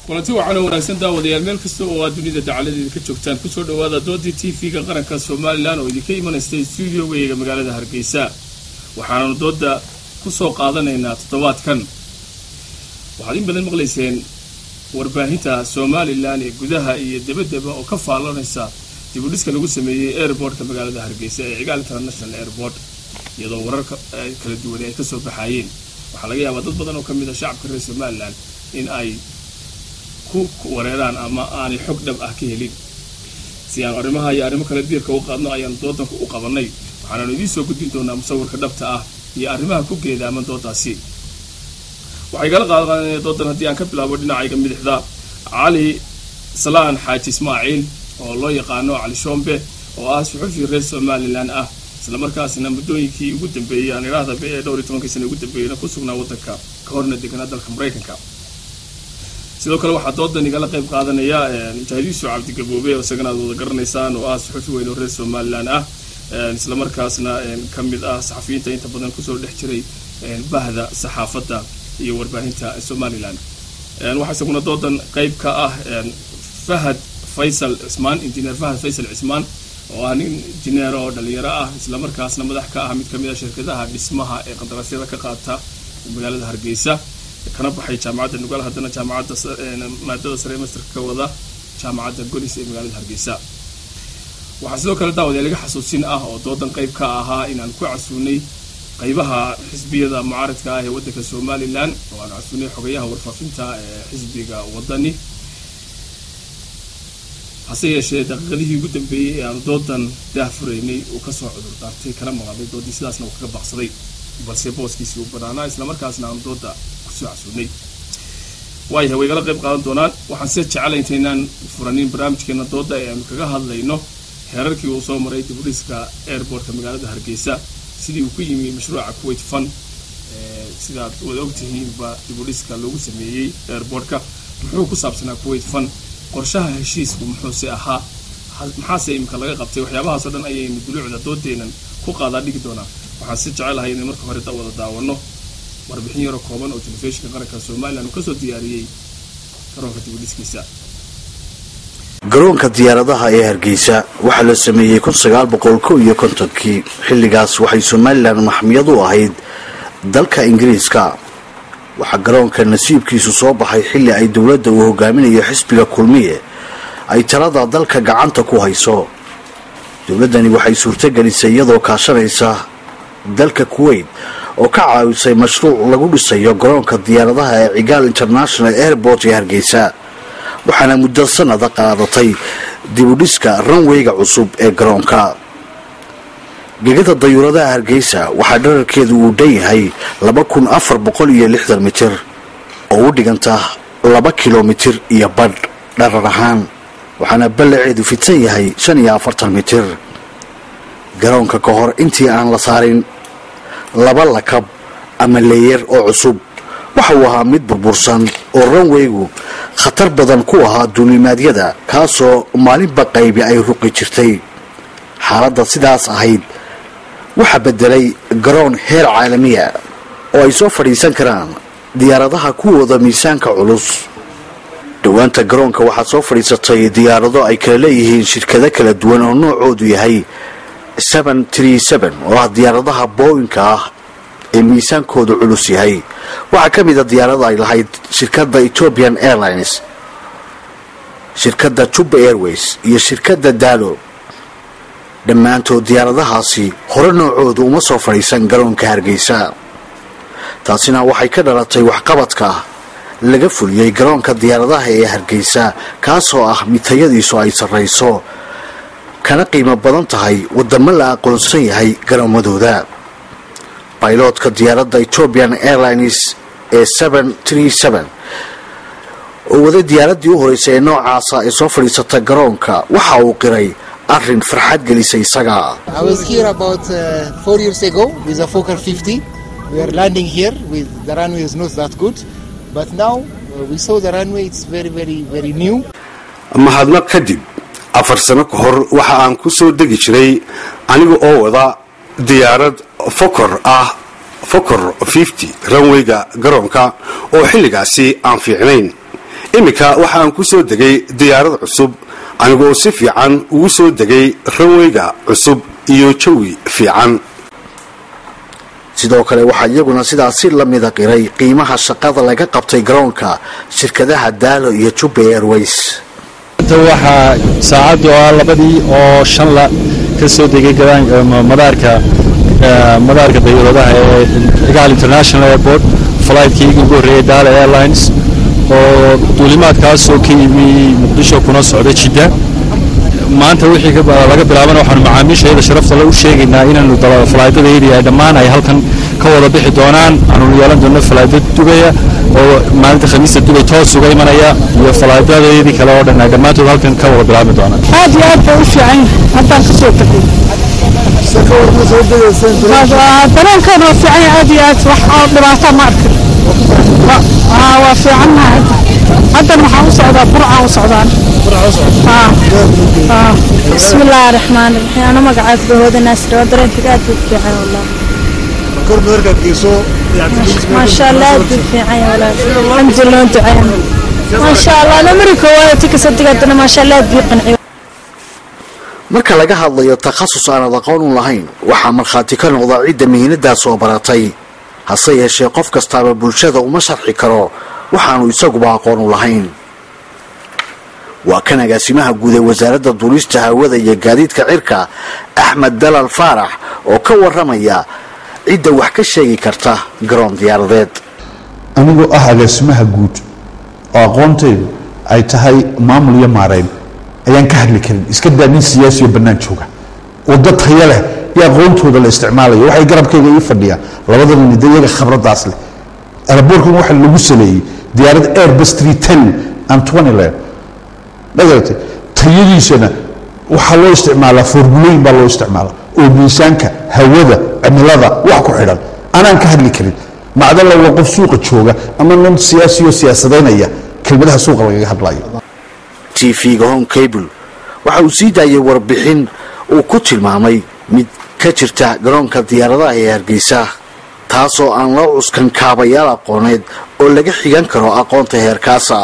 kulanti wacan oo wanaagsan daawadayaal meel kasta oo aad dunida dacaladeeda ka joogtaan kusoo dhawaada doodii t v-ga qaranka somalilan oo idinka imanaystay stuudiogayaga magaalada hargeysa waxaananu dooda kusoo qaadanaynaa toddobaadkan waxaad in badan maqlayseen warbaahinta somalilan ee gudaha iyo debaddeba oo ka faallanaysa dibudhiska lagu sameeyey airbortka magaalada hargeysa ee cigaal international airport iyadoo wararka kala duwan ay kasoo baxaayeen waxaa laga yaabaa dad badan oo ka mid a shacabka reer somalilan in ay ku wareeraan ama aanay xog dhab ah ka helin si aan arrimaha iyo arrimo kale diirka u qaadno ayaanu doodanka u qabanay waxaanaanu idiin soo gudbin doonaa musawirka dhabta ah iyo arrimaha ku geedaaman doodaasi waxay kala qaadqaadanaya doodan haddii aan ka bilaabo dhinacayga midixda cali salaan xaaji ismaaciil oo loo yaqaano cali shombe oo ah suxufi reer somalilan ah islamarkaasna muddooyinkii ugu dambeeyey aan idhaahda be ee dhowr iyo tobankii sana ugu dambeeyeyna ku sugnaa waddanka ka horna deganaa dalka maraykanka sidoo kale waxaa doodan igala qayb qaadanaya mujaahidiisu cabdigaboobe oo isagana aad wada garanaysaan oo ah suxufi weyn oo reer somalilan ah islamarkaasna ka mid ah saxafiyiinta inta badan kusoo dhex jiray bahda saxaafadda iyo warbaahinta somalilan waxaa isaguna doodan qayb ka ah fahad faysal cismaan injineer fahad faysal cismaan oo ah nin injineer oo dhalinyaro ah islamarkaasna madax ka ah mid kamid a shirkadaha dhismaha ee qandaraasyada ka qaata magaalada hargeysa kana baxay jaamacadda nugaal haddana jaamacadda maadada sare masterka ka wada jaamacadda golis ee magaalada hargeysa waxaa sidoo kale daawadayaal iga xasuusin ah oo doodan qayb ka ahaa inaan ku casuunay qaybaha xisbiyada mucaaradka ah ee waddanka somalilan oo aan casuunay xogayaha warfaafinta ee xisbiga wadani hase yeeshee daqiiqadihii ugu dambeeyey ee aanu doodan daahfuraynay uu kasoo cudur daartay kana maqaaday doodii sidaasna uu kaga baaqsaday balse booskiisii uu banaanaa islamarkaasna aanu dooda kusoo casuunay waayahay way igala qayb qaadan doonaan waxaan se jeclay intaynaan furanin barnaamijkeena dooda ee aanu kaga hadlayno heerarkii uu soo maray dibudhiska airbortka magaalada hargeysa sidii uu ku yimi mashruuca kuwait fun sidaad wada ogtihiinba dibudhiska loogu sameeyey airbortka muxuu ku saabsanaa kuwait fun qorshaha heshiisku muxuuse ahaa maxaase imika laga qabtay waxyaabahaasoo dhan ayaynu duluucda doodeenan ku qaadaa dhigi doonaa waxaan si jecelahay inay marka hore wada daawano warbixin yaro kooban oo telefishinka qaranka somalilan uu kasoo diyaariyey garoonka dibudhiskiisa garoonka diyaaradaha ee hargeysa waxaa la sameeyey kun sagaal boqol kow iyo kontonkii xilligaas waxay somalilan maxmiyad u ahayd dalka ingiriiska waxaa garoonka nasiibkiisu soo baxay xilli ay dowladda uu hogaaminayo xisbiga kulmiye ay talada dalka gacanta ku hayso dowladdani waxay suurtogelisay iyadoo kaashanaysa dalka kuwait oo ka caawisay mashruuc lagu dhisayo garoonka diyaaradaha ee cigaal international airport ee hargeysa waxaana muddo sanada qaadatay dibudhiska ranweyga cusub ee garoonka gegada dayuuradaha hargeysa waxaa dherarkeedu uu dhan yahay laba kun afar boqol iyo lixdan mitir oo u dhiganta laba kilomitir iyo badh dharar ahaan waxaana ballaceedu fidsan yahay shan iyo afartan mitir garoonka ka hor intii aan la saarin laba lakab ama leeyar oo cusub waxa uu ahaa mid burbursan oo ranweygu khatar badan ku ahaa duulimaadyada kaasoo maalinba qaybi ay ruqi jirtay xaaladda sidaas ahayd waxaa bedelay garoon heer caalamiya oo ay soo fadhiisan karaan diyaaradaha kuwooda miisaanka culus dhowaanta garoonka waxaa soo fadhiisatay diyaarado ay kala leeyihiin shirkado kala duwan oo noocoodu yahay oo ah diyaaradaha booyinka ah ee miisaankoodu culus yahay waxaa ka mid a diyaarada ay lahayd shirkadda ethiopian airlines shirkadda juba airways iyo shirkadda daalo dhammaantood diyaaradahaasi hore noocoodu uma soo fadhiisan garoonka hargeysa taasina waxay ka dhalatay waxqabadka laga fuliyey garoonka diyaaradaha ee hargeysa kaasoo ah mid tayadiisu ay sarrayso kana qiimo badan tahay wadamo la aqoonsan yahay garoomadooda bayloodka diyaaradda ethiopian airlines ee oo waday diyaaraddii u horeysay ee noocaasa ee soo fadhiisata garoonka waxa uu qiray arrin farxad gelisay isaga mahadnaq kadib afar sano ka hor waxa aan ku soo degi jiray aniga oo wada diyaarad fokor ah fokor ranweyga garoonka oo xilligaasi aan fiicnayn iminka waxa aan ku soo degay diyaarad cusub anigoo si fiican ugu soo degay ranweyga cusub iyo jawi fiican sidoo kale waxaa iyaguna sidaasi lamida qiray qiimaha shaqada laga qabtay garoonka shirkadaha daalo iyo jubba airways waxaa saacaddu ah labadii oo shanla ka soo degay madaarka madaarka dayuuradaha ee igaal international airport flightkiigi ugu horreeyay daala airlines oo duulimaadkaasoo ka yimi muqdisho kuna socda jidda maanta wixii laga bilaabana waxaanu macaamiishayada sharafta le u sheegaynaa inaanu falaydadayadii ay dhammaan ay halkan ka wada bixi doonaan aanu yeelan doono falaydad dubaya oo maalinta khamiista dubay toos uga imanaya iyo falaydadayadii kale oo dhan ay dhammaantood halkan ka wada bilaabmi doonaan aad iyo aad bay u fiican haddaan ka soo tegay dareenkeena waa fiican yahay aad iyo aad wax oo dhibaata ma arkin waa fiicannahay haddan waxaan u socdaa burcaan u socdaan بسم الله الرحمن الرحيم أنا مقعد بهود الناس رو درين في قاعد في عين والله ما شاء الله في عين والله الحمد لله أنت عين ما شاء الله أنا أمريكا واتك صدقتنا ما شاء الله بيقنعي marka laga hadlayo takhasus aanad aqoon u lahayn waxaa markhaati ka noqda cidda mihiinadaa soo baratay hase yeeshee qof kastaaba bulshada uma sharxi karo waxaanu isaguba aqoon u lahayn waa kan agaasimaha guud ee wasaaradda duulista hawada iyo gaadiidka cirka axmed dalal faarax oo ka waramaya cidda wax ka sheegi karta garoon diyaaradeed anigoo ah agaasimaha guud oo aqoontaydu ay tahay maamul iyo maarayn ayaan ka hadli karin iska daa nin siyaasiyo bannaan jooga waddo taya leh iyo aqoontooda la isticmaalayo waxay garabkayga ii fadhiyaan labadaba nida iyaga khabraddaas leh alaboorkan waxa lagu saleeyey diyaarad airbus ten and twentyland magarata tayadiisana waxaa loo isticmaalaa formulooyin baa loo isticmaalaa oo miisaanka hawada cimilada wax ku xidhan anaan ka hadli karin macdalla waa qof suuqa jooga ama nin siyaasiyo siyaasadaynaya kelmadaha suuqa lagaga hadlayo t v-ga home cable waxa uu sii daayay warbixin uu ku tilmaamay mid ka jirta garoonka diyaaradaha ee hargeysa taasoo aan loo cuskan kaabayaal aqooneed oo laga xigan karo aqoonta heerkaasa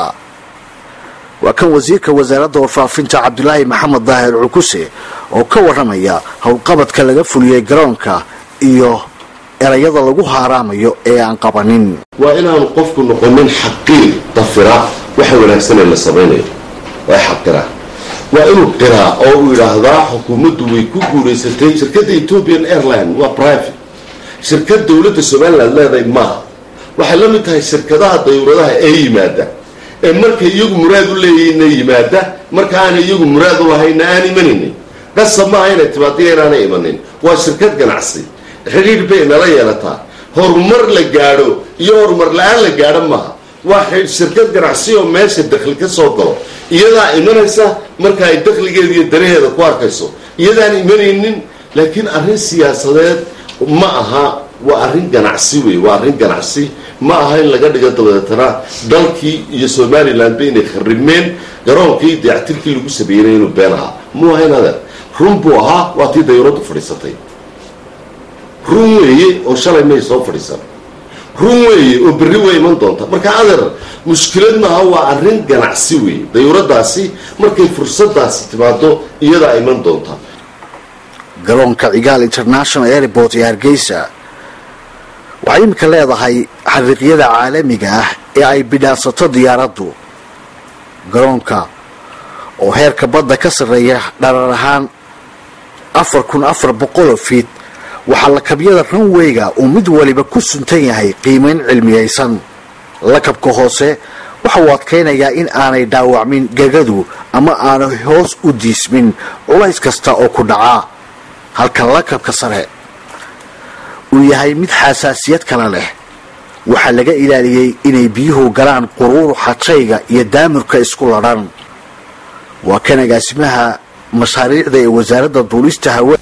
waa kan wasiirka wasaaradda warfaafinta cabdulaahi maxamed daahir cukuse oo ka waramaya howlqabadka laga fuliyey garoonka iyo erayada lagu haaraamayo ee aan qabanin waa inaanu qofku noqonin xaqiir dafira waxa wanaagsanee la samaynayo waa xaqiraa waa inuu qiraa oo uu yidhaahdaa xukuumaddu way ku guulaysatay shirkadda ethiopian airline waa private shirkad dowladda somaliland leedahay maaha waxay la mid tahay shirkadaha dayuuradaha ee yimaada ee markay iyagu muraad u leeyihiinna yimaada marka aanay iyagu muraad u lahaynna aan imanaynin qasab maaha inay timaadiya inaanay imanin waa shirkad ganacsi xidhiir bay nala yeelataa horumar la gaadho iyo horumar la-aan la gaadho maaha waa shirkad ganacsi oo meesha dakhli ka soo galo iyadaa imanaysa marka ay dakhligeeda iyo danaheeda ku arkayso iyadaan imanaynin laakiin arrin siyaasadeed ma aha waa arrin ganacsi wey waa arrin ganacsi ma aha in laga dhigo dabadeetana dalkii iyo somalilandba inay kharimeen garoonkii dayactirkii lagu sameeyeyna inuu been ahaa muu ahayn adeer run buu ahaa waa tii dayuuraddu fadhiisatay run weeye oo shalay may soo fadhiisan run weeye oo berri way iman doonta marka adeer mushkilad maaha waa arrin ganacsi weeye dayuuradaasi markay fursadaasi timaado iyadaa iman doonta garoonka cigaal international airport ee hargeysa waxay iminka leedahay xariiqyada caalamiga ah ee ay bidhaansato diyaaraddu garoonka oo heerka badda ka sarreeya dharar ahaan afar kun afar boqoloo fiit waxaa lakabyada ranweyga uu mid waliba ku suntan yahay qiimayn cilmiyaysan lakabka hoose waxa uu adkaynayaa in aanay dhaawacmin gegadu ama aanay hoos u diismin culays kasta oo ku dhacaa halka lakabka sare uu yahay mid xasaasiyad kale leh waxaa laga ilaaliyey inay biyuhu galaan quruuruxa jayga iyo daamurka isku ladhan waa kan agaasimaha mashaariicda ee wasaaradda duulista hawa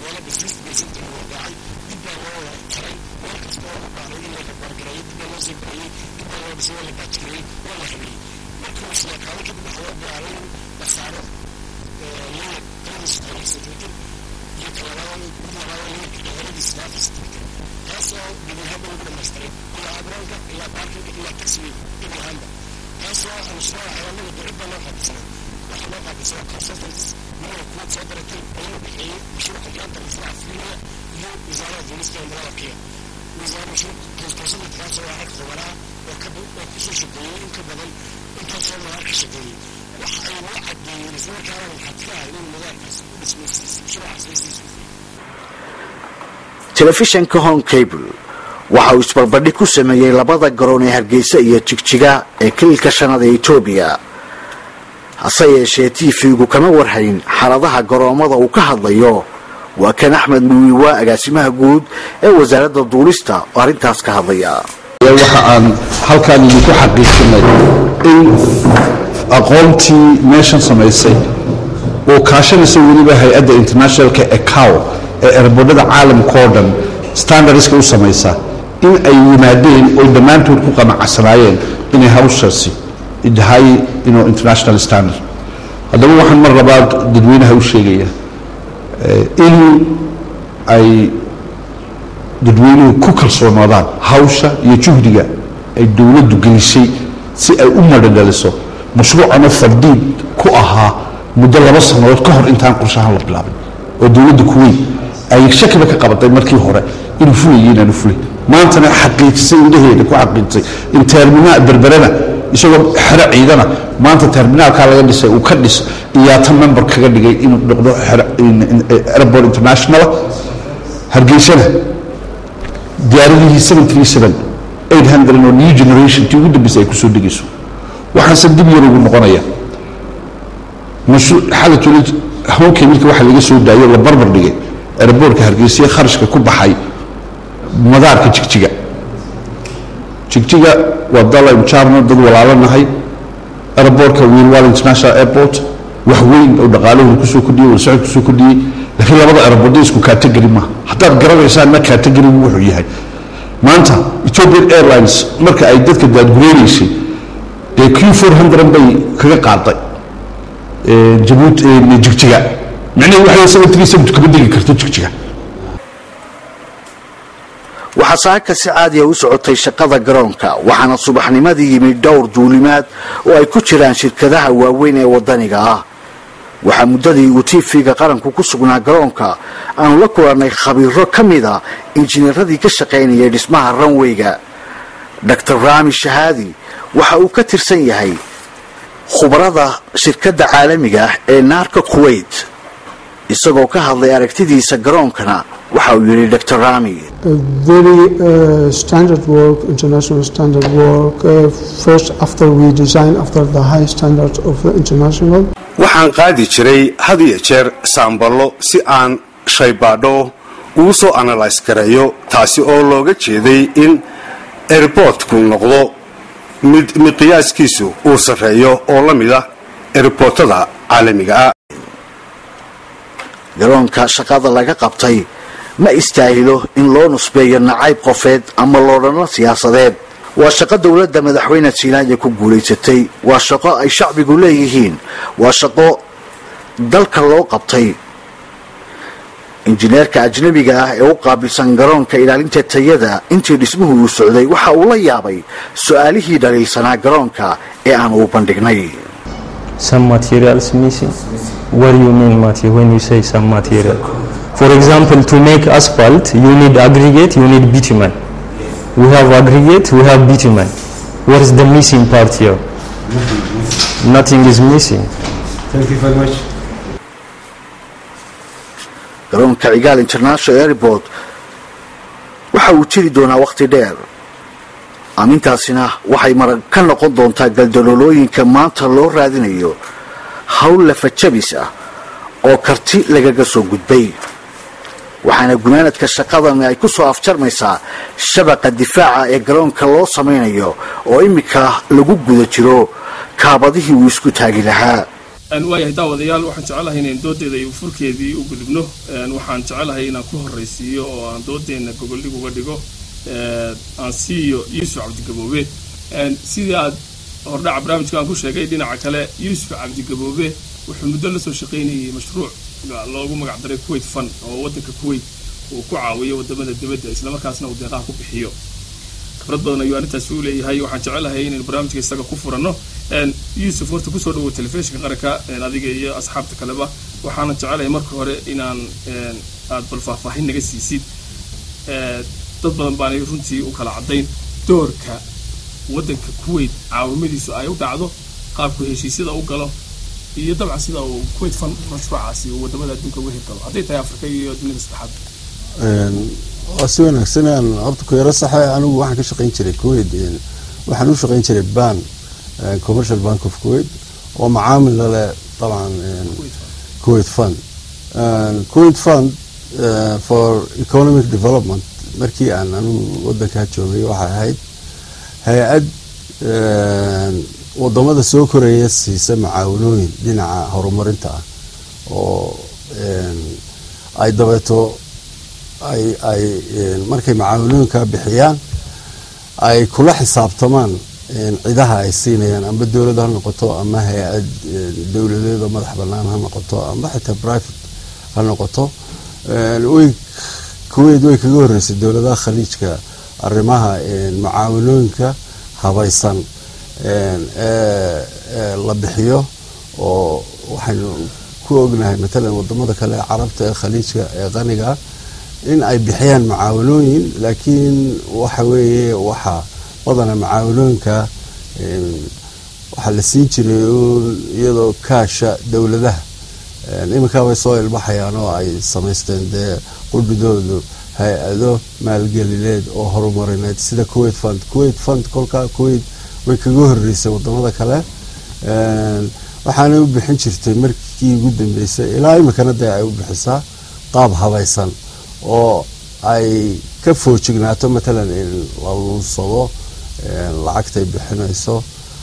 telefishanka home cable waxa uu isbarbardhig ku sameeyey labada garoon ee hargeysa iyo jigjiga ee kililka shanaad ee etoobiya hase yeeshee tv-gu kama warhayn xaaladaha garoommada uu ka hadlayo waa kan axmed muwiwa agaasimaha guud ee wasaaradda duulista oo arrintaas ka hadlaya waxa aan halkaan idinku xaqiijinay in aqoontii meeshan samaysay oo kaashanaysa weliba hay-adda internationalka ecow ee erbodhada caalamka oo dhan standardska u samaysa in ay yimaadeen oy dhammaantood ku qanacsanaayeen inay hawshaasi tahay ino international standard haddaba waxaan mar labaad dadweynaha u sheegaya in ay dadweynuhu ku kalsoonaadaan hawsha iyo juhdiga ay dowladdu gelisay si ay u madhadhaliso mashruucana fardiid ku ahaa muddo laba sannadood ka hor intaan qorshahaan la bilaabin oo dowladda kuweyn ay shakiba ka qabatay markii hore inuu fulayay inaanu fulay maantana xaqiijisay indhaheeda ku xaqiijisay in terminaal berberana isagoo xero ciidana maanta terminaalkaa laga dhisay uu ka dhis iyaata member kaga dhigay inuu noqdo airport international hargeysana diyaaradihii oo new generation tii ugu dambeysay ay kusoo degayso waxaase dib yar ugu noqonaya xalatuli hawnkemilka waxa laga soo daayo la barbar dhigay airboortka hargeysa kharashka ku baxay madaarka jigjiga jigjiga waa dal aynu jaarno dad walaalanahay airboortka wiilwal international airport wax weyn oo dhaqaalahooda kusoo kordhiyey walsocod kusoo kordhiyey laakiin labada airboorda isku category maaha haddaad garanaysaan ma category wuxuu yahay maanta ethiopian airlines marka ay dadka daadgureynaysay dee q four hundred bay kaga qaaday jabuut jigjiga micnaheedu waxay seven three seven kama degi karto jigjiga waxaa saaka si caadiya u socotay shaqada garoonka waxaana subaxnimadii yimid dhowr duulimaad oo ay ku jiraan shirkadaha waaweyn ee wadaniga ah waxaa muddadii uu tv-ga qaranku ku sugnaa garoonka aanu la kulannay khabiiro ka mida injineeradii ka shaqaynayay dhismaha ranweyga dor raami shahaadi waxa uu ka tirsan yahay khubarada shirkadda caalamiga ah ee naarka kuwait isagoo ka hadlay aragtidiisa garoonkana waxa uu yidhi dr rami very uh, standard work, international standard work. Uh, first, after we design after the high standards of the international. waxaan qaadi jiray had iyo jeer saamballo si aan shaybaadho ugu soo analyse gareeyo taasi oo looga jeeday in erboortku noqdo mid miqyaaskiisu uu sarreeyo oo la mid ah erboortada caalamiga ah garoonka shaqada laga qabtay ma istaahilo in loo nusbeeyo nacayb qofeed ama loodhanno siyaasadeed waa shaqo dowladda madaxweyne siinaaya ku guulaysatay waa shaqo ay shacbigu leeyihiin waa shaqo dalka loo qabtay injineerka ajnabiga ah ee u qaabilsan garoonka ilaalinta tayada intii dhismuhu uu socday waxa uu la yaabay su-aalihii dhaliilsanaa garoonka ee aan uu bandhignay some materials missing. What do you mean mati when you say some material? For example, to make asphalt, you need aggregate, you need bitumen. We have aggregate, we have bitumen. What is the missing part here? Nothing is missing. Thank you very much. garoonka cigaal international airport waxa uu jiri doonaa wakhti dheer aamintaasina waxay marag ka noqon doontaa galdaloolooyinka maanta loo raadinayo hawl lafajabis ah oo karti lagaga soo gudbay waxaana gunaanadka shaqadani ay ku soo afjarmaysaa shabaqa difaaca ee garoonka loo samaynayo oo iminka lagu guda jiro kaabadihii uu isku taagi lahaa waayahay daawadayaal waxaan jecelahay inayn doodeeda iyo furkeedii u gudubno waxaan jecelahay inaan ku horraysiiyo oo aan doodeena gogoldhig uga dhigo aan siiyo yuusuf cabdigaboobe sidii aad hordhaca barnaamijka aan ku sheegay dhinaca kale yuusuf cabdigaboobe wuxuu muddo la soo shaqaynayay mashruuc loogu magac daray kuwait fund oo waddanka kuwait uu ku caawiyo wadamada dibadda islamarkaasna uu deeqaha ku bixiyo khibrad badan ayuu arrintaasi u leeyahay waxaan jecelahay inaynu barnaamijka isaga ku furanno yuusuf horta kusoo dhawow telefishinka qaranka adiga iyo asxaabta kaleba waxaana jecelahay marka hore inaan aad bal faahfaahin naga siisid dad badan baanay runtii u kala caddayn doorka waddanka kuwait caawimadiisu ay u dhacdo qaabku heshiisyada u galo iyo dabcan sida uu kuwait fund mashruucaasi uu wadamada adduunka uga hirgalo hadday tahay afrika iyo dunida saddexaad waa si wanaagsan aan horta ku yaro saxe anigu waxaan ka shaqayn jiray kuwait waxaan u shaqayn jiray ban commercial bank of kuwait oo macaamil lale dabcan kuwait fund kuwait fund for economic development markii aan anigu wadankaa joogay waxay ahayd hay-ad wadamada soo koraya siisa macaawinooyin dhinaca horumarinta ah oo ay dabeeto ay ay markay macaawinooyinkaa bixiyaan ay kula xisaabtamaan cidaha ay siinayaan amba dowlad ha noqoto ama hay-ad dowladeeda madax banaan ha noqoto amba xitaa private ha noqoto way kuwait way kaga horeysay dowladaha khaliijka arrimaha macaawinooyinka habaysan ee la bixiyo oo waxaynu ku ognahay matalan wadamada kale ee carabta ee khaliijka ee qaniga in ay bixiyaan macaawinooyin laakiin waxa weeye waxaa badana macaawinooyinka waxaa la siin jiray iyadoo kaasha dowladaha iminkaa way soo ilbaxayaan oo ay samaysteen dee qudhidoodu hay-ado maalgelineed oo horumarineed sida kuwait fund kuwait fund kolkaa kuwait way kaga horeysay wadamada kale waxaanay u bixin jirtay markii ugu dambeysay ilaa iminkana dee ay u bixisaa qaab habaysan oo ay ka foojignaato matalan in la luunsado lacagtay bixinayso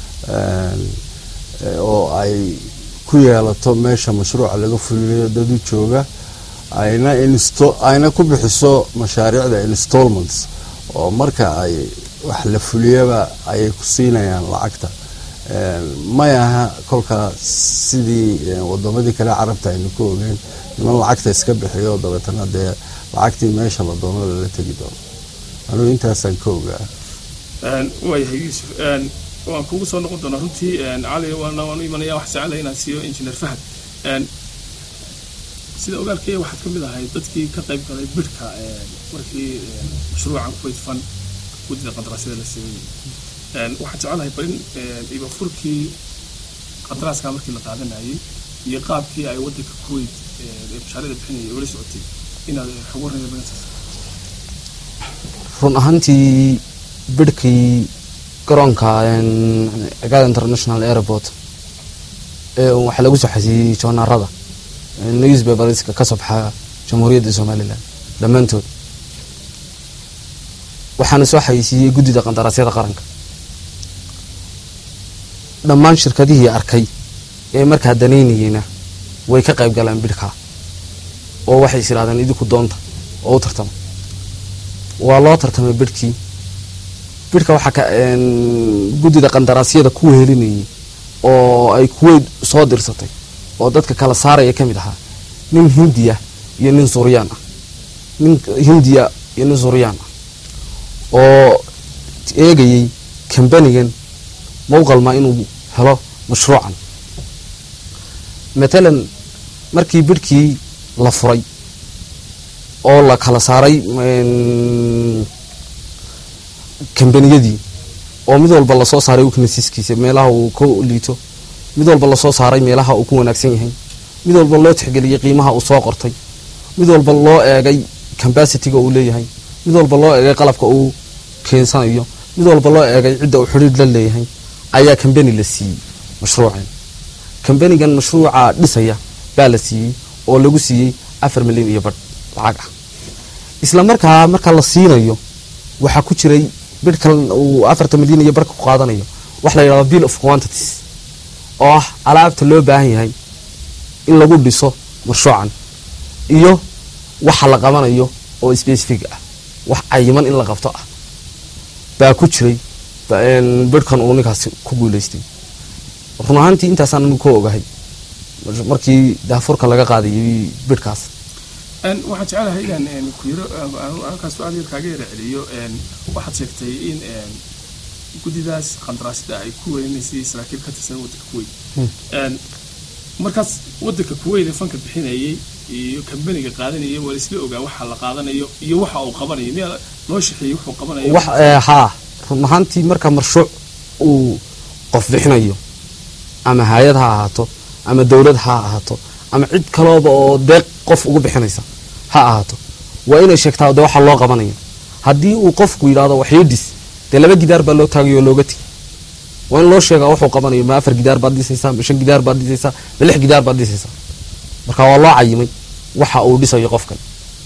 oo ay ku yeelato meesha mashruuca laga fulinayo dad u jooga ayna insto ayna ku bixiso mashaariicda installments oo marka ay wax la fuliyaba ayay ku siinayaan lacagta may aha kolkaa sidii wadamadii kale carabta aynu ku ogeyn niman lacagta iska bixiyo dabeetana dee lacagtii meesha la doono lala tegi doono anugu intaasaan ka ogaa waayahay yuusuf waan kugu soo noqon doonaa runtii cali waana waan u imanaya wax jecelahay inaan siiyo engineer fahad sida ogaalkaya waxaad ka mid ahay dadkii ka qayb galay bidhka markii mashruucan kuwait fund guddida qandaraasyada la sameeyey waxaan jecelahay bal in ibafurkii qandaraaska markii la qaadanayay iyo qaabkii ay waddanka kuwait ee mashaariicda bixinayay ula socotay inaad xog warnaya badantaas run ahaantii bidhkii garoonka cigaada international airport waxaa lagu soo xasiiyey joonaarada newspaperska ka soo baxa jamhuuriyadda somalilan dhammaantood waxaana soo xayeysiiyey guddida qandaraasyada qaranka dhammaan shirkadihii arkay ee markaa danaynayeyna way ka qayb galeen bidhkaa oo waxay is idhahdeen idinku doonta oo u tartama waa loo tartamay bidhkii bidhka waxaa ka guddida qandaraasyada ku wehelinayay oo ay kuweyd soo dirsatay oo dadka kala saaraya ka mid ahaa nin hindiya iyo nin suuriyaan ah nin hindiya iyo nin suuriyaan ah oo eegayay kambanigan mawqalma inuu helo mashruucan matalan markii bidhkii la furay oo la kala saaray kambaniyadii oo mid walba lasoo saaray uknasiskiisa meelaha uu ka liito mid walba lasoo saaray meelaha uu ku wanaagsan yahay mid walba loo tixgeliyey qiimaha uu soo qortay mid walba loo eegay cambasitiga uu leeyahay mid walba loo eegay qalabka uu keensanayo mid walba loo eegay cidda uu xidhiir la leeyahay ayaa kambani la siiyey mashruucan kambanigan mashruuca dhisaya baa la siiyey oo lagu siiyey afar milyan iyo badh lacag ah isla markaa marka la siinayo waxaa ku jiray bidhkan uu afartan milyan iyo barhka ku qaadanayo wax la yidhahdo bill of quantities oo ah alaabta loo baahan yahay in lagu dhiso marshuucan iyo waxa la qabanayo oo specific ah wax cayiman in la qabto ah baa ku jiray bedhkan uu ninkaasi ku guuleystay run ahaantii intaasaan anigu ka ogahay markii daafurka laga qaadayay bedhkaas waxaan jecelahay inaan ku yiro halkaas su-aal yar kaaga yara celiyo waxaad sheegtay in guddidaas qandaraasida ay ku weynaysay saraakiil ka tirsan waddanka kuweyt markaas waddanka kuweyt ee fanka bixinayay iyo kambaniga qaadanaya waa laisla ogaa waxa la qaadanayo iyo waxa uu qabanayo miyaa loo shaqeeyey wuxuu qabanayo wax haa run ahaantii marka marshuuc uu qof bixinayo ama hay-ad ha ahaato ama dowlad ha ahaato ama cid kalooba oo deeq qof ugu bixinaysa ha ahaato waa inay sheegtaa de waxa loo qabanayo haddii uu qofku yidhahdo waxyidhis dee laba gidaar baa loo taagayo oo looga tegi waa in loo sheegaa wuxuu qabanayo ma afar gidaar baad dhisaysaa ma shan gidaar baad dhisaysaa ma lix gidaar baad dhisaysaa marka waa loo cayimay waxa uu dhisayo qofkan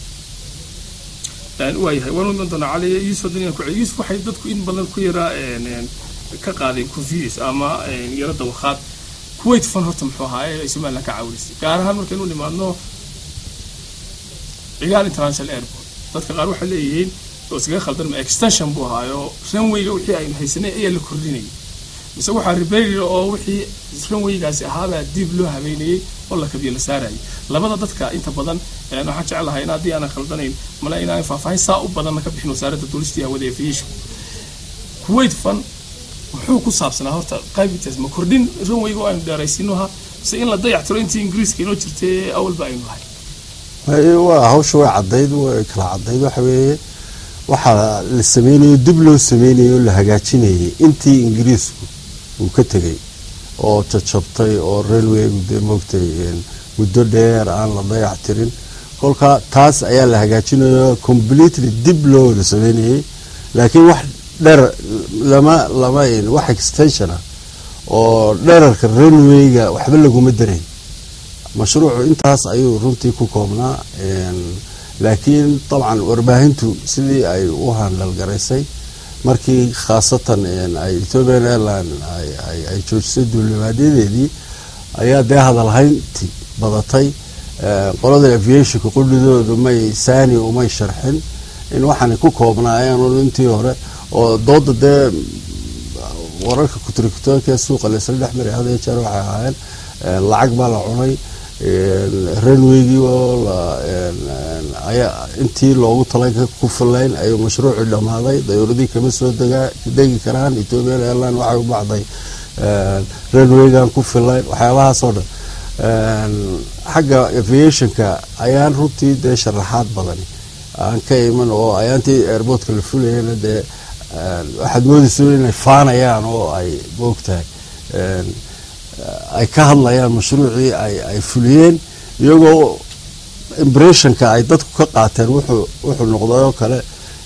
waayahay waan iman doonaa cali yuusuf haddana ku celi yuusuf waxay dadku in badan ku yaraa ka qaadeen confuse ama yaro dawakhaad kuwait fan horta muxuu ahaa ee ay somaliland ka caawinisay gaar ahaan markaynu nimaadno cigaal international airport dadka qaar waxay leeyihiin oo iskaga khaldan ma extension buu ahaayo runwayga wixii aynu haysanay ayaa la kordhinayay mise waxaa rebarir oo wixii runwaygaasi ahaabaa dib loo habeynayay oo la kabiyo la saarayay labada dadka inta badan waxaan jeclahay in haddii aanan khaldanayn male inaan faahfaahin saa u badanna ka bixin wasaaradda duulistii hawada ee aviation kuwait fan muxuu ku saabsanaa horta qaybitaas ma kordhin runwayga oo aynu dheeraysinoha mise in la dayactiro intii ingiriiska inoo jirtay awalba aynu lahay waa hawsha way cadayd way kala cadayd waxa weeye waxaa la sameynayo dib loo sameynayo oo la hagaajinayay intii ingiriisku uu ka tegay oo jajabtay oo railwaygu dee moogtay muddo dheer aan la dayac tirin kolka taas ayaa la hagaajinayo completely dib loo wada sameynayay laakiin wax dher lama lama wax extension ah oo dherarka railwayga waxba laguma darayn mashruucu intaas ayuu runtii ku koobnaa laakiin dabcan warbaahintu sidii ay u handhalgaraysay markii khaasatan ay ethiopian airline ay joojisay duulimaadyaddeedii ayaa dee hadalhaynti badatay qolada aviationka qudhidoodu may saani umay sharxin in waxaanay ku koobnaayeen intii hore oo dooda dee wararka kuturikutoonkee suuqa laysla dhex maray had iyo jeer waxay ahaayeen lacag baa la cunay railwaygii oo ayaa intii loogu talay ku filayn ayuu mashruucii dhammaaday dayuuradii kama soo degi karaan ethiopian airline waxay u bacday railwaygan ku filayn waxyaabahaasoo dhan xagga aviationka ayaan runtii dee sharaxaad badan aan ka iman oo ayaantii airportka la fulayana dee waxaad moodaysa inay faanayaan oo ay moogtahay ay ka hadlayaan mashruucii ay fuliyeen iyagoo impressionka ay dadku ka qaateen wuxuu noqday oo kale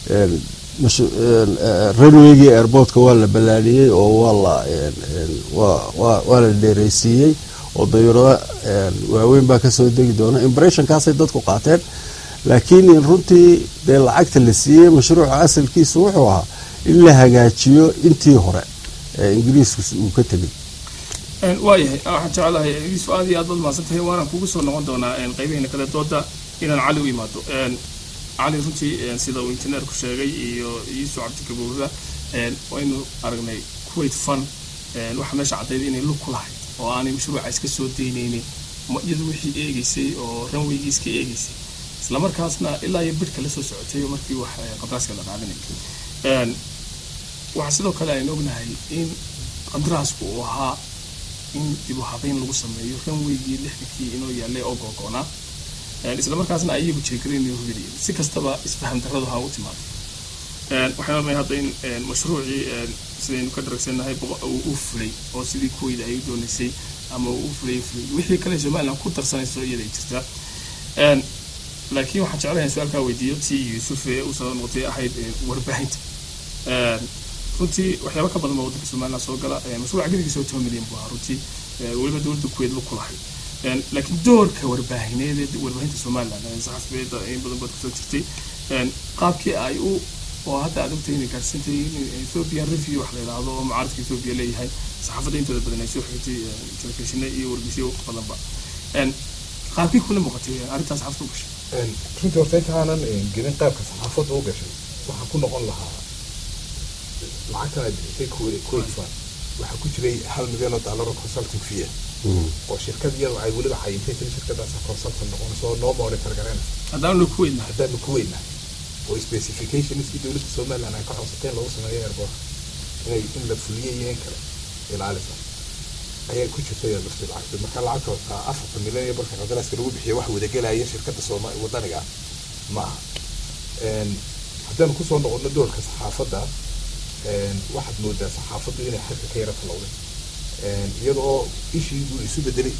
railwaygii airportka waa la ballaadhiyey oo waa la dheereysiiyey oo dayuurado waaweyn baa kasoo degi doona impressionkaasay dadku qaateen laakiin runtii dee lacagta la siiyey mashruuca asalkiisa wuxuu ahaa in la hagaajiyo intii hore ee ingiriisku uu ka tegay waayahay waxaan jeclahay yuusuf aad iyo aad baad mahadsantahay waanaan kugu soo noqon doonaa qaybahayna kale dooda inaan cali u imaado cali runtii sida uu injineerku sheegay iyo yuusuf cabdikabuurra waynu aragnay kuwait fun waxaa meesha cadayda inay lug ku lahayd oo aanay mashruuca iska soo daynaynin iyadu wixii eegaysay oo ranwaygii iska eegaysay islamarkaasna ilaa iyo bidhka la soo socotay markii wax qadraaska la qaadanay waxaa sidoo kale aynu ognahay in qadraasku uu ahaa in dib u habeyn lagu sameeyo ranwaygii lixdankii inoo yaallay oo googoonaa isla markaasna ayagu jeegaraynayo hubinayeen si kastaba isfaham darradu ha u timaado waxaan odnay hadda in mashruucii sidaynu ka dharagsannahay uu fulay oo sidii kuweyda ay u doonaysay ama uu fulay fulay wixii kale somaliland ku darsanayso iyada ay jirtaa laakiin waxaan jeclahay su-aalkaa weydiiyo tii yuusuf ee u soo noqotay ahayd warbaahinta runtii waxyaaba ka badan baa waddanka somaliland soo gala mashruuca gedigiisa oo toban milyan buu ahaa runtii weliba dowladda kuweed lu kulahay laakiin doorka warbaahineed ee warbaahinta somaliland saxafiyeedda in badan baad kusoo jirtay qaabkii ay u oo hadda aad ogtahay inay gaadhsiintay in ethiopian review wax la yidhaahdo oo mucaaradka ethiopia leeyahay saxaafadda intooda badan ay soo xigtay telefishina iyo wargeysyo badanba qaabkii kula muuqatay arrintaas saxaafadda u gashay runtii horta intaanan gelin qaabka saxaafadda u gashay waxaa ku noqon lahaa lacagtan ay bixisay kuwait fund waxaa ku jiray hal milyan oo dollar oo consulting fee oo shirkad iyadu ay weliba cayintay tiri shirkadaas consultant noqonayso oo noo monitor garanaysa haddaanu ku weynaa haddaanu ku weynaa oo specificationskii dowladda somaliland ay ka codsateen lagu sameeyo airport inay in la fuliyo iyo in kale ilaalisa ayaa ku jirtay lafti lacagta marka lacagta horta afarta milyan iyo barka qadaraaska lagu bixiyo wax wadagelaya shirkadda sooma wadaniga ah maaha haddaanu kusoo noqono doorka saxaafadda waxaad moodaa saxaafaddu inay xadka ka yara talowday iyadoo ishii buu isu bedelay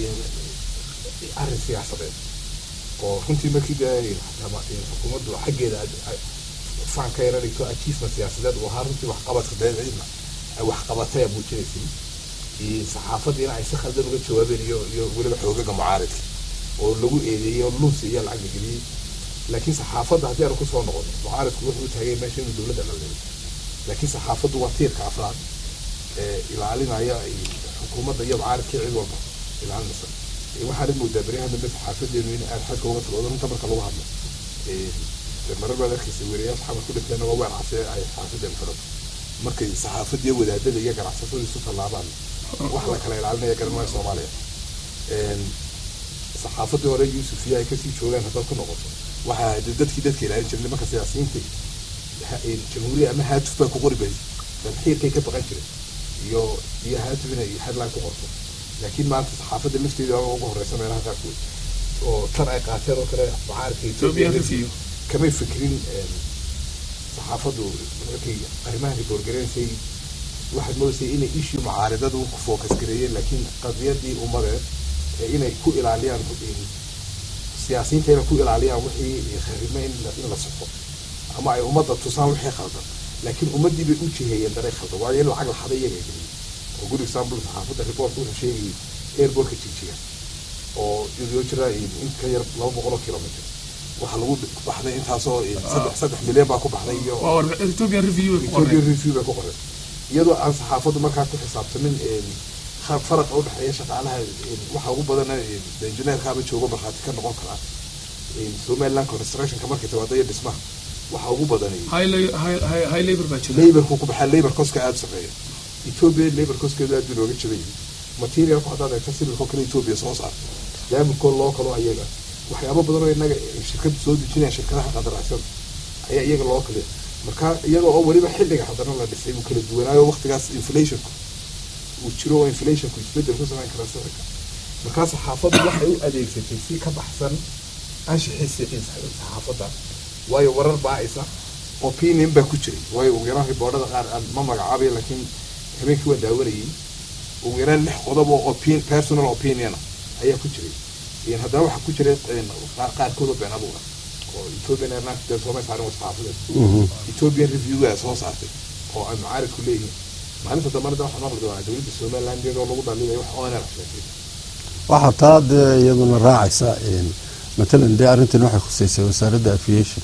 arrin siyaasadeed oo runtii markii xukuumaddu xaggeeda faan ka yara dhigto achievement siyaasadeed uu ahaa runtii waxqabadka dabeeciidna ay waxqabatay muujinaysay saxaafaddiina ay si khaldan uga jawaabeen iyo iyo weliba xoogaga mucaaridka oo lagu eedeeyey oo lunsi iyo lacag la geliyey laakiin saxaafadda haddii aanu kusoo noqono mucaaridku wuxuu taagay meesha inuu dowladda dhaleeyo laakiin saxaafaddu waa tiirka afraad ee ilaalinaya xukuumadda iyo mucaaridka cid walba ilaalinaysa waxaana moodaa beryahan dambe saxaafadeenu in aad xadka uga taloodo runta marka lagu hadlo marar baad arkaysa weriyaal xamar ku dhinteen oo weer case ay saxaafadeenu xirato markay saxaafadda iyo wadaadada iyo ganacsatada isu tallaabaan wax la kala ilaalinaya garanmaya soomaaliya saxaafadii hore yuusuf iyo ay kasii joogaan haddaad ku noqoto waxaa dadkii dadka ilaalin jiray nimanka siyaasiyiinta jamhuuriya ama haatuf baa ku qori bay xiirkay ka baqan jiray iyo iyo haatuf inay headline ku qorto laakiin maanta saxaafadda lafteeda ugu horeysa meelaha qaarkood oo tan ay qaateen oo kale mucaaridka ethiopia kamay fikrin saxaafaddu markay arrimahan riboorgareysay waxaad moodaysay inay ishii mucaaridadu ku focus gareeyeen laakiin qadiyadii ummadeed ee inay ku ilaaliyaan siyaasiyiinta inay ku ilaaliyaan wixii kharime in la sofo ama ay ummadda tusaan wixii khaldan laakiin ummaddii bay u jiheeyeen daray khaldan waayo in lacag la xaday iyaga geliyay oo good example saxaafadda reportka wuxuu sheegayay airportka jijiga oo iyadoo jira in ka yar laba boqol oo kilomitr waxaa lagu baxday intaasoo saddex saddex milyan baa ku baxday iyo ethiopian review ethiopian review bay ku qoray iyadoo aan saxaafaddu markaa ku xisaabtamin faraqa udhexeeya shaqaalaha waxa ugu badan injineerkaaba joogo markhaati ka noqon karaa somaliland constructionka markay timaado iyo dhismaha waxa ugu badanay high labor baa jira laborku ku baxaa labor coska aada sareeya ethiopia labor coskeedu aad buu looga jabayay materialku haddaad eegta sibirkoo kale ethiopia soo saarta daamikoo loo kalo ayaga waxyaabo badan oo inaga shirkadu soo dejinaya shirkadaha qadaracsada ayaa iyaga loo kaliya marka iyaga oo weliba xilliga haddana la dhisay uu kala duwanaayo waqtigaas inflationku uu jiro oo inflationku isbedel ku samayn kara sicirka markaa saxaafaddu waxay u adeegsatay si ka baxsan anshixii sixiisa saxaafadda waayo warar baa-isa opinion baa ku jiray waayo ugu yaraan riboodhada qaar aan ma magacaabay laakiin habeenkii waan daawanayay ugu yaraan lix qodob oo opin personal opinion ayaa ku jiray haddana waxaa ku jiray qaarkood oo been abuura oo ethiopian airlines dee soomay saarin wasxaafadeed ethiopian review soo saartay oo ay mucaaridku leeyihiin maalinta dambana waxaa maqli doonaa dowladda somaliland iyadoo lagu dhaliilay wax oonera sheegtay waxaa taa dee iyaduna raacaysa matalan dee arrintan waxay khuseysay wasaaradda aviation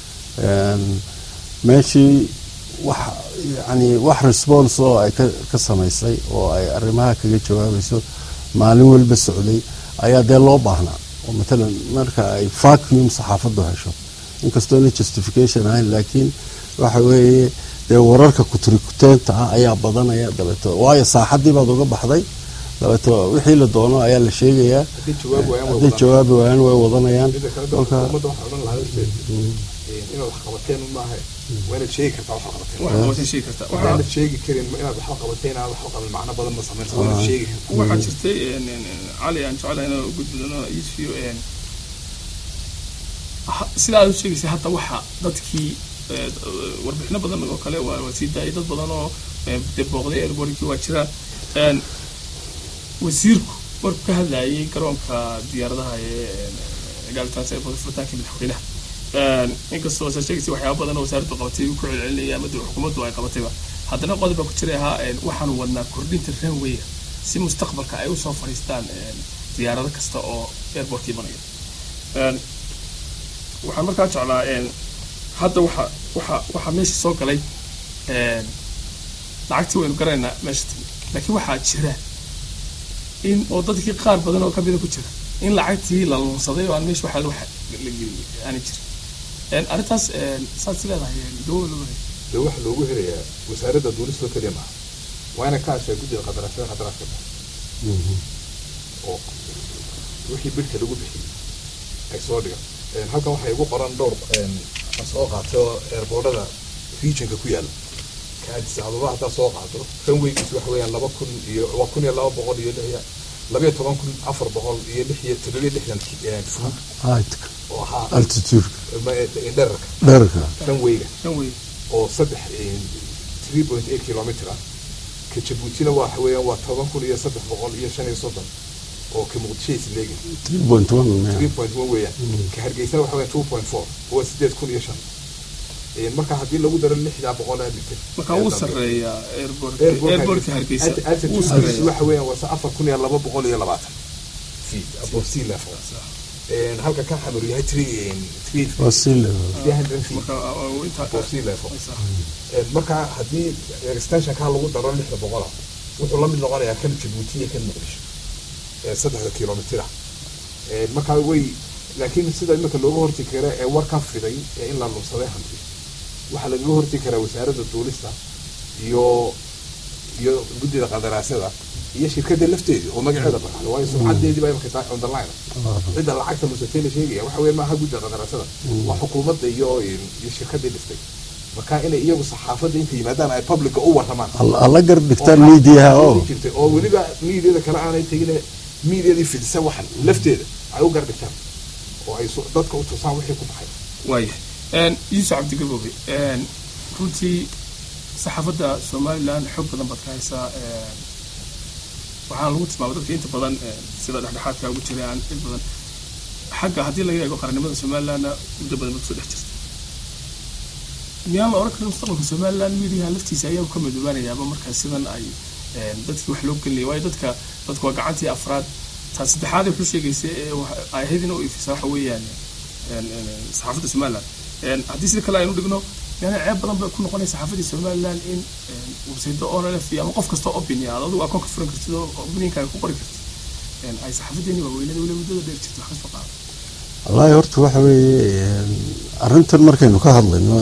meeshii wax yani wax response oo ay ka samaysay oo ay arrimaha kaga jawaabayso maalin walba socday ayaa dee loo baahnaa oo matalan marka ay vacuum saxaafaddu hesho inkastoona justification ahayn laakiin waxa weeye dee wararka kuturikuteenta ah ayaa badanaya dabeeto waayo saaxadii baad uga baxday dabeeto wixii la doono ayaa la sheegayaa hadday jawaabi waayaan way wadanayaan kolka inaad wax qabateen maaha waa inaad sheegi kartaa wax qabateen inaad sheegi karin inaad waxba qabateen inaad waxba qabin macno badan ma sameynsa waa inaad sheegi kartaa waxaa jirtay cali aan jeclahay inaan u gudbidano isfiyo sida aad u sheegaysay hadda waxa dadkii warbixino badan oo kale waa sii daayay dad badan oo dee booqday airbortkii waa jira wasiirku markuu ka hadlayay garoonka diyaaradaha ee gaalitaan airport furitaanka madaxweynaha inkastoo sa sheegaysa waxyaaba badan oo wasaaraddu qabatay ku celcelinaya ama xukuumaddu ay qabatayba haddana qodob baa ku jiray ahaa waxaanu wadnaa kordhinta runwaya si mustaqbalka ay usoo fadhiistaan diyaarado kasta oo airportka imanaya waxaan markaa jeclaa hadda waxa waxa waxaa meesha soo galay lacagtii waynu garanaynaa meesha timi laakiin waxaa jira in oo dadkii qaar badan oo kamida ku jira in lacagtii la lunsaday oo aan meesha waxa wax la geliyay aanay jirin arrintaas saad si leedahay dowla loo dee waxa loogu helayaa wasaaradda duulista keliya maaha waa ina ka hashaa guddiga qadaraashada qadaraashka baxa oo wixii bidhka lagu bixiyey ay soo dhigan halkan waxay igu qoran dhowr aan soo qaatay oo eerboodhada regionka ku yaala ka addis ababa haddaa soo qaato runwaygiis waxa weeyaan laba kun iyo waa kun iyo laba boqol iyo lix labayo toban kun afar boqol iyo lix iyo toddobiyo lixdan fuud oo ahaa altitude dherarka dherarka runwayga runway oo saddex three point eight kilometer ah ka jabuutina waxa weeyaan waa toban kun iyo saddex boqol iyo shan iyo soddon oo ka muqdisho isleegi three point one three point one weeyaan ka hargeysana waxa weeyaan two point four waa sideed kun iyo shan marka haddii lagu daro lixdaa boqol aa dhigtay marka wuu sarreeyaa airbortka hargeysa wuu altitude waxa weeyaan waa afar kun iyo laba boqol iyo labaatan feet above sea level halka kan xamar yahay three three waa sea level three hundred feet above sea level marka haddii extensionkaa lagu daro lixda boqola wuxuu la mid noqonayaa kan jabuuti iyo kan muqdisho saddexda kilomitira marka way laakiin sida imika looga horti kara ee warkan fiday ee in la lunsaday hanti waxaa lagaga horti karaa wasaaradda duulista iyo iyo guddida qadaraasyada iyo shirkadda lafteedii oo magaceeda baxda waayo sumcadeedii baa imika tahay on the line cidda lacagta lusatay la sheegaya waxa weeye maaha guddida qadaraasyada waa xukuumadda iyo iyo shirkaddii dhistay marka inay iyagu saxaafadda inta yimaadaan ay publica u warramaan alla gar dhigtaan miidiyaha oo jirtay oo weliba miidiyada kale aanay tegin miidiyadii fidisa waxan lafteeda ay u gar dhigtaan oo ay dadka u tusaan wixii ku baxay waayahay yuusuf cabdigaboobe runtii saxaafadda somalilan xoog badan baad ka haysaa waxaana lagu tilmaamay dadka inta badan sida dhexdhexaadka ugu jiraan in badan xagga haddii laga eego qarannimada somalilandna muddo badan ba kusoo dhex jirta miyaan la oran karin mustaqbalka somaliland miidiyaha laftiisa ayaa ka midoobaanayaaba markaa sidan ay dadkii wax loo gelinaya waayo dadka dadku waa gacantii afraad taa saddexaad ee wuxuu sheegaysa ee ay ahayd in u ifisa waxa weeyaan saxaafadda somaliland haddii sida kale aynu dhigno yani ceeb badan bay ku noqonaysa saxaafadii somaliland in websaydo onlf ama qof kasta opinion aad adigu akoonka furan kartid oo opinionkaaga ku qori kartid ay saxaafadeeni waaweynada weliba muddada dheer jirto wax kasoo qaado wallaahi horta waxa weeye arrintan markaynu ka hadlayno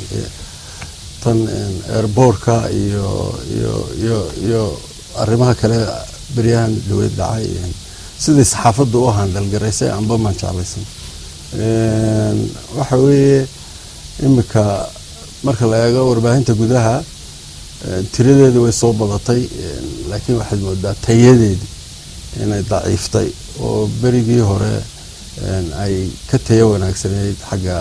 tan airbortka iyo iyo iyo iyo arrimaha kale beryahan dhaweyd dhacay sidai saxaafadda u handalgaraysay anba maan jeclaysan waxa weeye imika marka la eego warbaahinta gudaha tiradeeda way soo badatay laakiin waxaad moodaa tayadeedii inay daciiftay oo berigii hore ay ka tayo wanaagsanayd xagga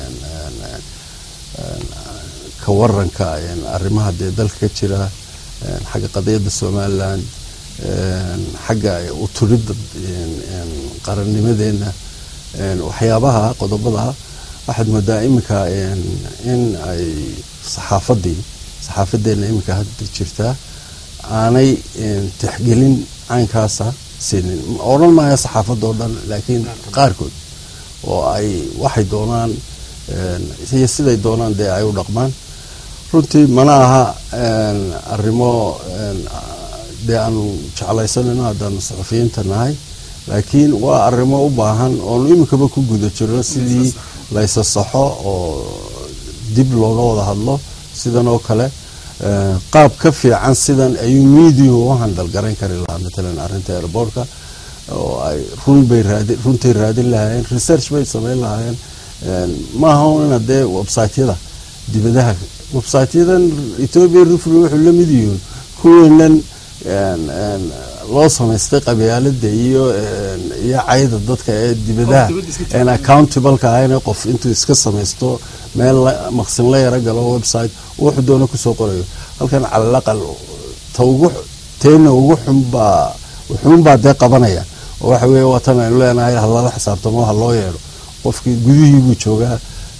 ka waranka arrimaha dee dalka ka jira xagga qadiyadda somaliland xagga uturidda qarannimadeena waxyaabaha qodobada waxaad moodaa iminka in ay saxaafadii saxaafadeena iminka hadda jirtaa aanay tixgelin caynkaasa siinin odhan maayo saxaafadda oo dhan laakiin qaarkood oo ay waxay doonaan iyo siday doonaan dee ay u dhaqmaan runtii mana aha arrimo dee aanu jeclaysanayno haddaanu saxufiyiinta nahay laakiin waa arrimo u baahan oonu iminkaba ku guda jiro sidii laysa saxo oo dib looga wada hadlo sidan oo kale qaab ka fiican sidan ayuu miidiyuhu u handalgarayn kari lahaa matalan arrinta airbortka oo ay runbay raadi runtay raadin lahaayeen research bay samayn lahaayeen maaha ina dee websiteyada dibadaha websiteyadan ethoopia refry wuxuu la mid yihiin kuweenan loo samaystay qabyaalada iyo iyo cayda dadka ee dibadaha aan accountableka ahayna qof intuu iska samaysto meel maqsin la yaro galo website wuxuu doono kusoo qorayo halkan calalaqal ta ugu teena ugu xunbaa wuxuunbaa dee qabanaya oo waxa weeye waatan aynu leenahay halala xisaabtamo ha loo yeedho qofkii gudihii buu joogaa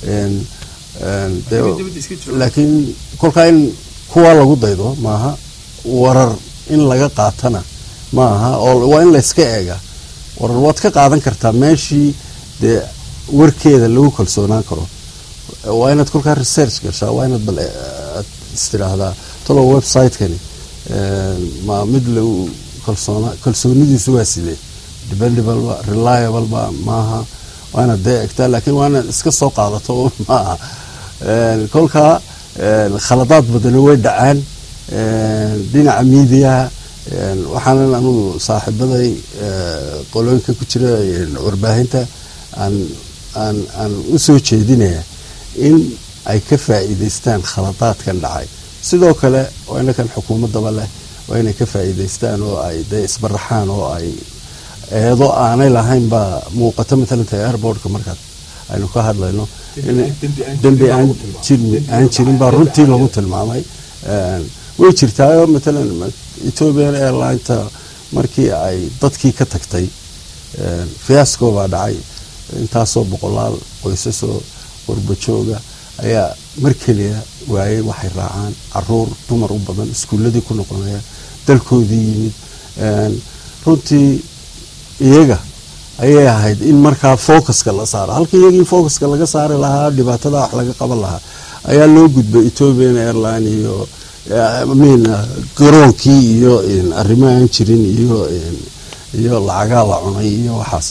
laakiin kolkaa in kuwa lagu daydo maaha warar in laga qaatana ma aha oo waa in layska eega warar waad ka qaadan kartaa meeshii dee warkeeda lagu kalsoonaan karo waa inaad kolkaa research gashaa waa inaad bal aad istiraahdaa talow website-kani ma mid lagu kalsoona kalsoonidiisu waa sidee dependable ba reliable ba maaha waa inaad dee egtaa laakiin waa inaad iska soo qaadato un maaha kolkaa khaladaad badani way dhacaan dhinaca miidiyaha waxaanan anugu saaxiibaday qolooyinka ku jira warbaahinta aan aan aan u soo jeedinaya in ay ka faa'iidaystaan khaladaadkan dhacay sidoo kale waa inakan xukuumaddaba leh waa inay ka faa'iidaystaan oo ay dee isbaraxaan oo ay eedo aanay lahayn baa muuqato matalan tahay airbortka markaad aynu ka hadlayno dembi aan jirin aan jirin baa runtii lagu tilmaamay way jirtaayoo matalan ethiopian airlineta markii ay dadkii ka tagtay fiasco baa dhacay intaasoo boqolaal qoysasoo qurbajooga ayaa mar keliya waayey waxay raacaan caruur dumar u badan iskuuladii ku noqonaya dalkoodii yimid runtii iyaga ayay ahayd in markaa focuska la saaro halka iyagii focuska laga saari lahaa dhibaatada wax laga qaban lahaa ayaa loo gudbay ethiopian airline iyo min garoonkii iyo arrimo aan jirin iyo iyo lacagaa la cunay iyo waxaas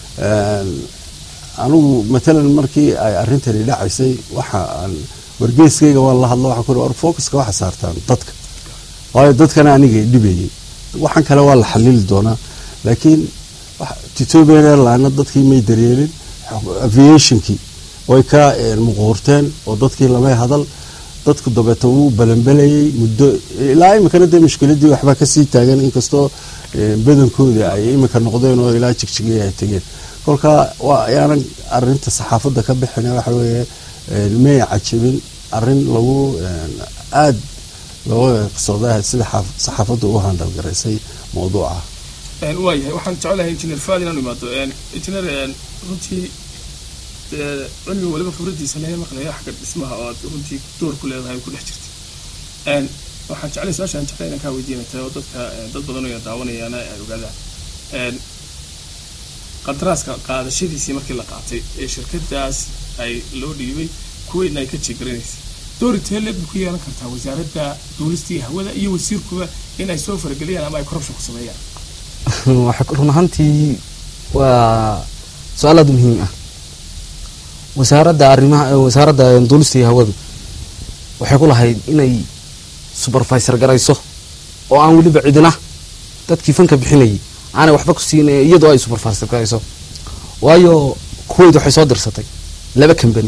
anigu matalan markii ay arrintani dhacaysay waxa aan wargeeskayga waan la hadlo waxaan ku war focuska waxa saartaan dadka waayo dadkana anigay dhibayay waxaan kale waa la xalili doonaa laakiin ethiopian airline dadkii may daryeelin aviationkii way ka muquurteen oo dadkii lamay hadal dadku dabeeta wuu balanbelayay muddo ilaa iminkana dee mushkiladii waxbaa kasii taagan inkastoo badankoodii ay iminka noqdeen oo ilaa jigjigay ay tegeen kolkaa waa ayaanan arinta saxaafadda ka bixin waxa weeye may cajabin arin lagu aada looga qisoodaha sida saxaafaddu u handalgaraysay mawduuca waayahay waxaan jecelahay injineer faad inaan imaado injineer runtii cilmiga waliba khibradiisa laga maqlaya xagga dhismaha oo aad runtii door ku leedahay ku dhex jirta waxaan jeclay su-aasha aan jeclay inaan kaa weydiinata oo dadka dad badan oo daawanayaana ay ogaadaan qadaraaska qaadashadiisii markii la qaatay ee shirkadaas ay loo dhiibay kuweydna ay ka jeegaranaysay doorintee leeg ku yeelan kartaa wasaaradda duulistii hawada iyo wasiirkuba in ay soo farageliyaan ama ay corruption ku sameeyaan run ahaantii waa su-aal aada muhiim ah wasaaradda arrimaha wasaaradda duulista iyo hawadu waxay ku lahayd inay supervisor garayso oo aan weliba cidina dadkii fanka bixinayay aanay waxba ku siin iyadoo ay supervisor garayso waayo kuwait waxay soo dirsatay laba company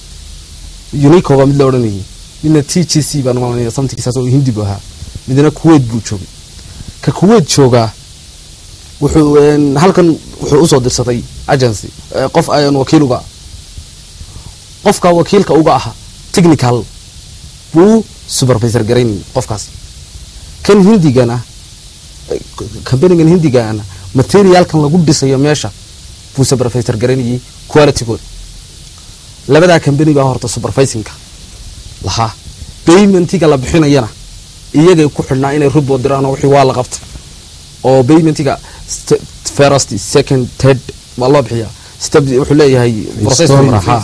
unico baa mid la odhanayay midna t g c baan malanaya samtigiisaas oo hindi bu ahaa midna kuwait buu joogay ka kuwait joogaa wuxuu halkan wuxuu usoo dirsaday agency qof aan wakiil uga qofka wakiilka uga aha technical buu supervisor garaynayay qofkaasi kan hindigana companigan hindigana materialkan lagu dhisayo meesha buu supervisor garaynayay qualitygooda labadaa company baa horta supervisingka lahaa paymentiga la bixinayana iyagay ku xidhnaa inay report diraan oo wixii waa la qabtay oo paymentiga first second third waa loo bixiyaa step wuxuu leeyahay process ha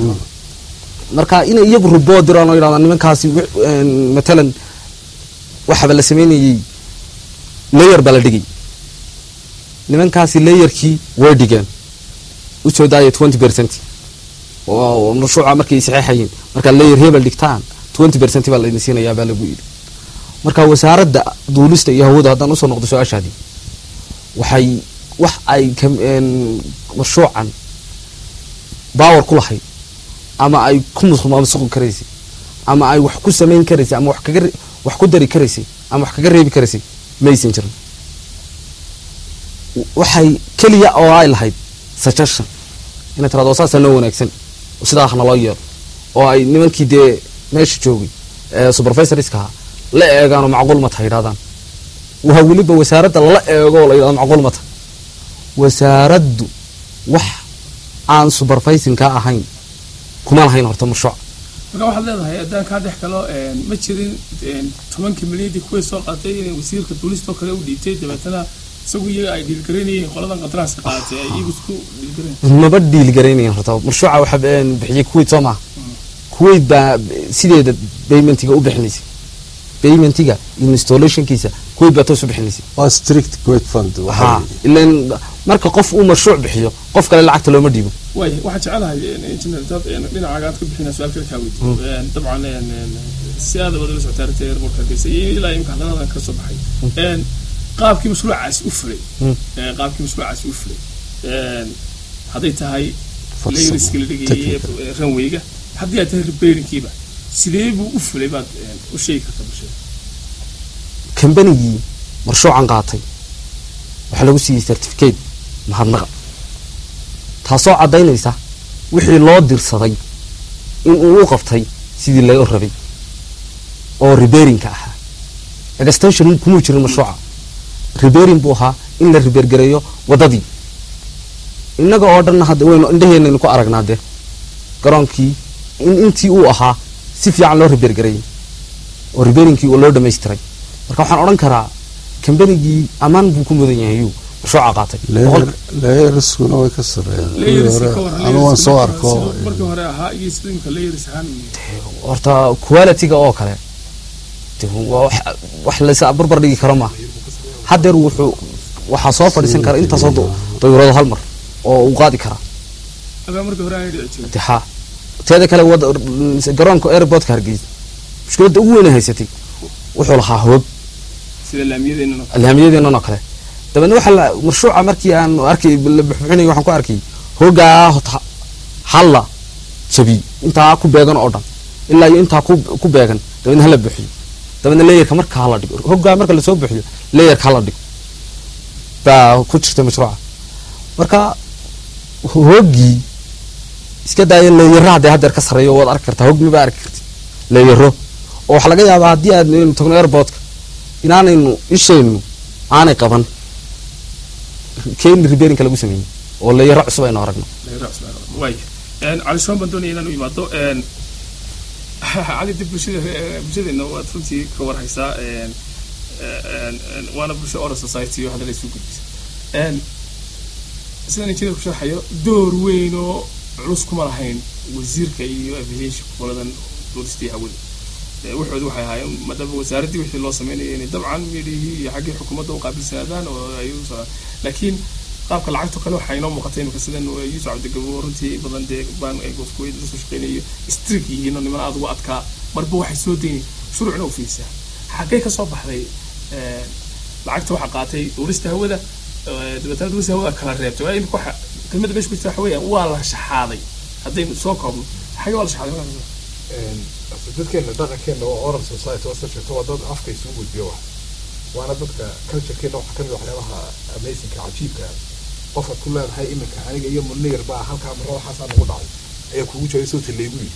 marka inay iyagu report diraan oo yidhahdaan nimankaasi matalan waxaba la sameynayay layer baa la dhigay nimankaasi layerkii way dhigeen usoo daaya twenty percent oo mashruuca markay saxeexayeen markaa layer hebel dhigtaan twenty percent baa laydin siinayaa baa lagu yidhi marka wasaaradda duulista iyo hawada haddaan usoo noqdo su-aashaadii waxay wax ay mashruucan bawer ku lahayd ama ay ku musuqi karaysay ama ay wax ku samayn karaysay ama wax kaga wax ku dari karaysay ama wax kaga reebi karaysay maysan jirin waxay keliya oo ay lahayd suggestion inay tirado saasaa noo wanaagsan sidaa hana loo yeelo oo ay nimankii dee meesha joogay supervisorska ahaa la eegaan oo macquul ma taha yidhahdaan waa weliba wasaaradda lala eego oo la yidhahdo macquul ma taha wasaaraddu wax aan supervisingka ahayn kuma lahayn horta mashruuc marka waxaad leedahay haddaan kaa dhex galo ma jirin tobankii milyadii kuway soo qaatay inay wasiirka duulistoo kale u dhiibtay dabeetana isagu iyaga ay dhiilgaraynayeen qoladan qadaraaska qaadatay ay iyagu isku dhiilgarayn maba dhiilgaraynayan horta mashruuca waxa bixiyay kuwait soo maha kuwait baa sideeda paymentiga u bixinaysay paymentiga installationkiisa kuwait baa toos u bixinaysay waa strict kuwait fund ha ilan marka qof uu mashruuc bixiyo qof kale lacagta looma dhiibo waay waxaan jecelahay engineer dad dhinacaaga aad ka bixinaa su-aal kale kaa weydiiyo dabcan si aada wada la socota arrinta airportka hargeysa iyo ilaa imika hadaladan ka soo baxay qaabkii mashruucaasi u fulay qaabkii mashruucaasi u fulay hadday tahay layriska la dhigayay ranwayga haddii ay tahay repairingkiiba sidee buu u fulay baad u sheegi kartaa bulshada kambanigii marshuucan qaatay waxaa lagu siiyey certificate mahadnaqa taasoo caddaynaysa wixii loo dirsaday in uu u qabtay sidii laga rabay oo repairingka ahaa extension kumuu jirin mashruuca repairing buu ahaa in la repairgareeyo waddadii innaga oo dhanna hadda waynu indhaheenaynu ku aragnaa dee garoonkii in intii uu ahaa si fiican loo repairgareeyey oo repairingkii loo dhamaystiray marka waxaan odhan karaa kambanigii ammaan buu ku mudan yahay yuu mashruuca qaatay layerskuna way ka sareeyaan anu waan soo arko markii hore ahaa iyo sida imika layers ahaan horta qualityga oo kale waa wax laysa barbar dhigi karo maaha haddeer wuxuu waxaa soo fadhiisan kara intaasoo dayurado hal mar oo uu qaadi karaa agaa markii hore aanay dhici jirin ha teeda kale wada garoonka airportka hargeysa mushkiladda ugu weyn haysatay wuxuu lahaa hoog sida laamiyadeenna laamiyadeennan oo kale dabeedna waxaa la mashruuca markii aan arkay la buxbuxinay waxaan ku arkay hoogaa hota halla jabi intaa ku beegan oo dhan ilaa iyo intaa ku ku beegan dabeedna hala buuxiyo dabeedna leeyarka marka hala dhigo hoogaa marka lasoo buuxiyo leeyarka hala dhigo baa ku jirta mashruuca marka hoogii iska daaya leeyaro haddee haddeer ka sarreeyo waad arki kartaa hoog mibaa arki karti leeyaro oo waxaa laga yaabaa haddii aadnu tagno airportka inaanaynu ishaynu aanay qaban keeni repairingka lagu sameeyey oo leeyaro cusub aynu aragno waay cali shoon baan doonaya inaan u imaado cali dib bulshada bulshadeena waad runtii ka warhaysaa waana bulsho oral society oo hadda la isu gudbisa sidaan injineerku sharxayo door weyn oo culus kuma lahayn wasiirka iyo aviation goladan duulistii hawada waxoodu waxay ahaayeen maadaama wasaaraddii wixii loo sameynaya inay dabcan midhihii iyo xaggii xukuumadda u qaabilsanaadaan oo ay u socdaan laakiin qaabka lacagto kale waxaa inoo muuqatay imika sidan yuusuf cabdigabo runtii badan dee baan ay gofkuweyd lasoo shaqeynayo strik yihiin oo niman aada ugu adkaa marba waxay soo daynay shuruucna u fiirsaa xaggee ka soo baxday lacagta waxaa qaatay duulista hawada dabeetana duulista hawada kala reebtay waa imika waxa kelmadda meesha ku jirta waxa weeyaan waa la shaxaaday haddaynu soo koobno xagee waa la shaxaaday markaa dadkeena dhaqankeena waa oral society waa sheegto waa dad afka isugu gudbiyo wax waana dadka culturekeena waxaa kamid waxyaabaha amazingka cajiibka qofkaad ku leedahay iminka aniga iyo munir baa halkaa marra waxaasaa nagu dhacay ayaa kugu joogay soo talaygu yidhi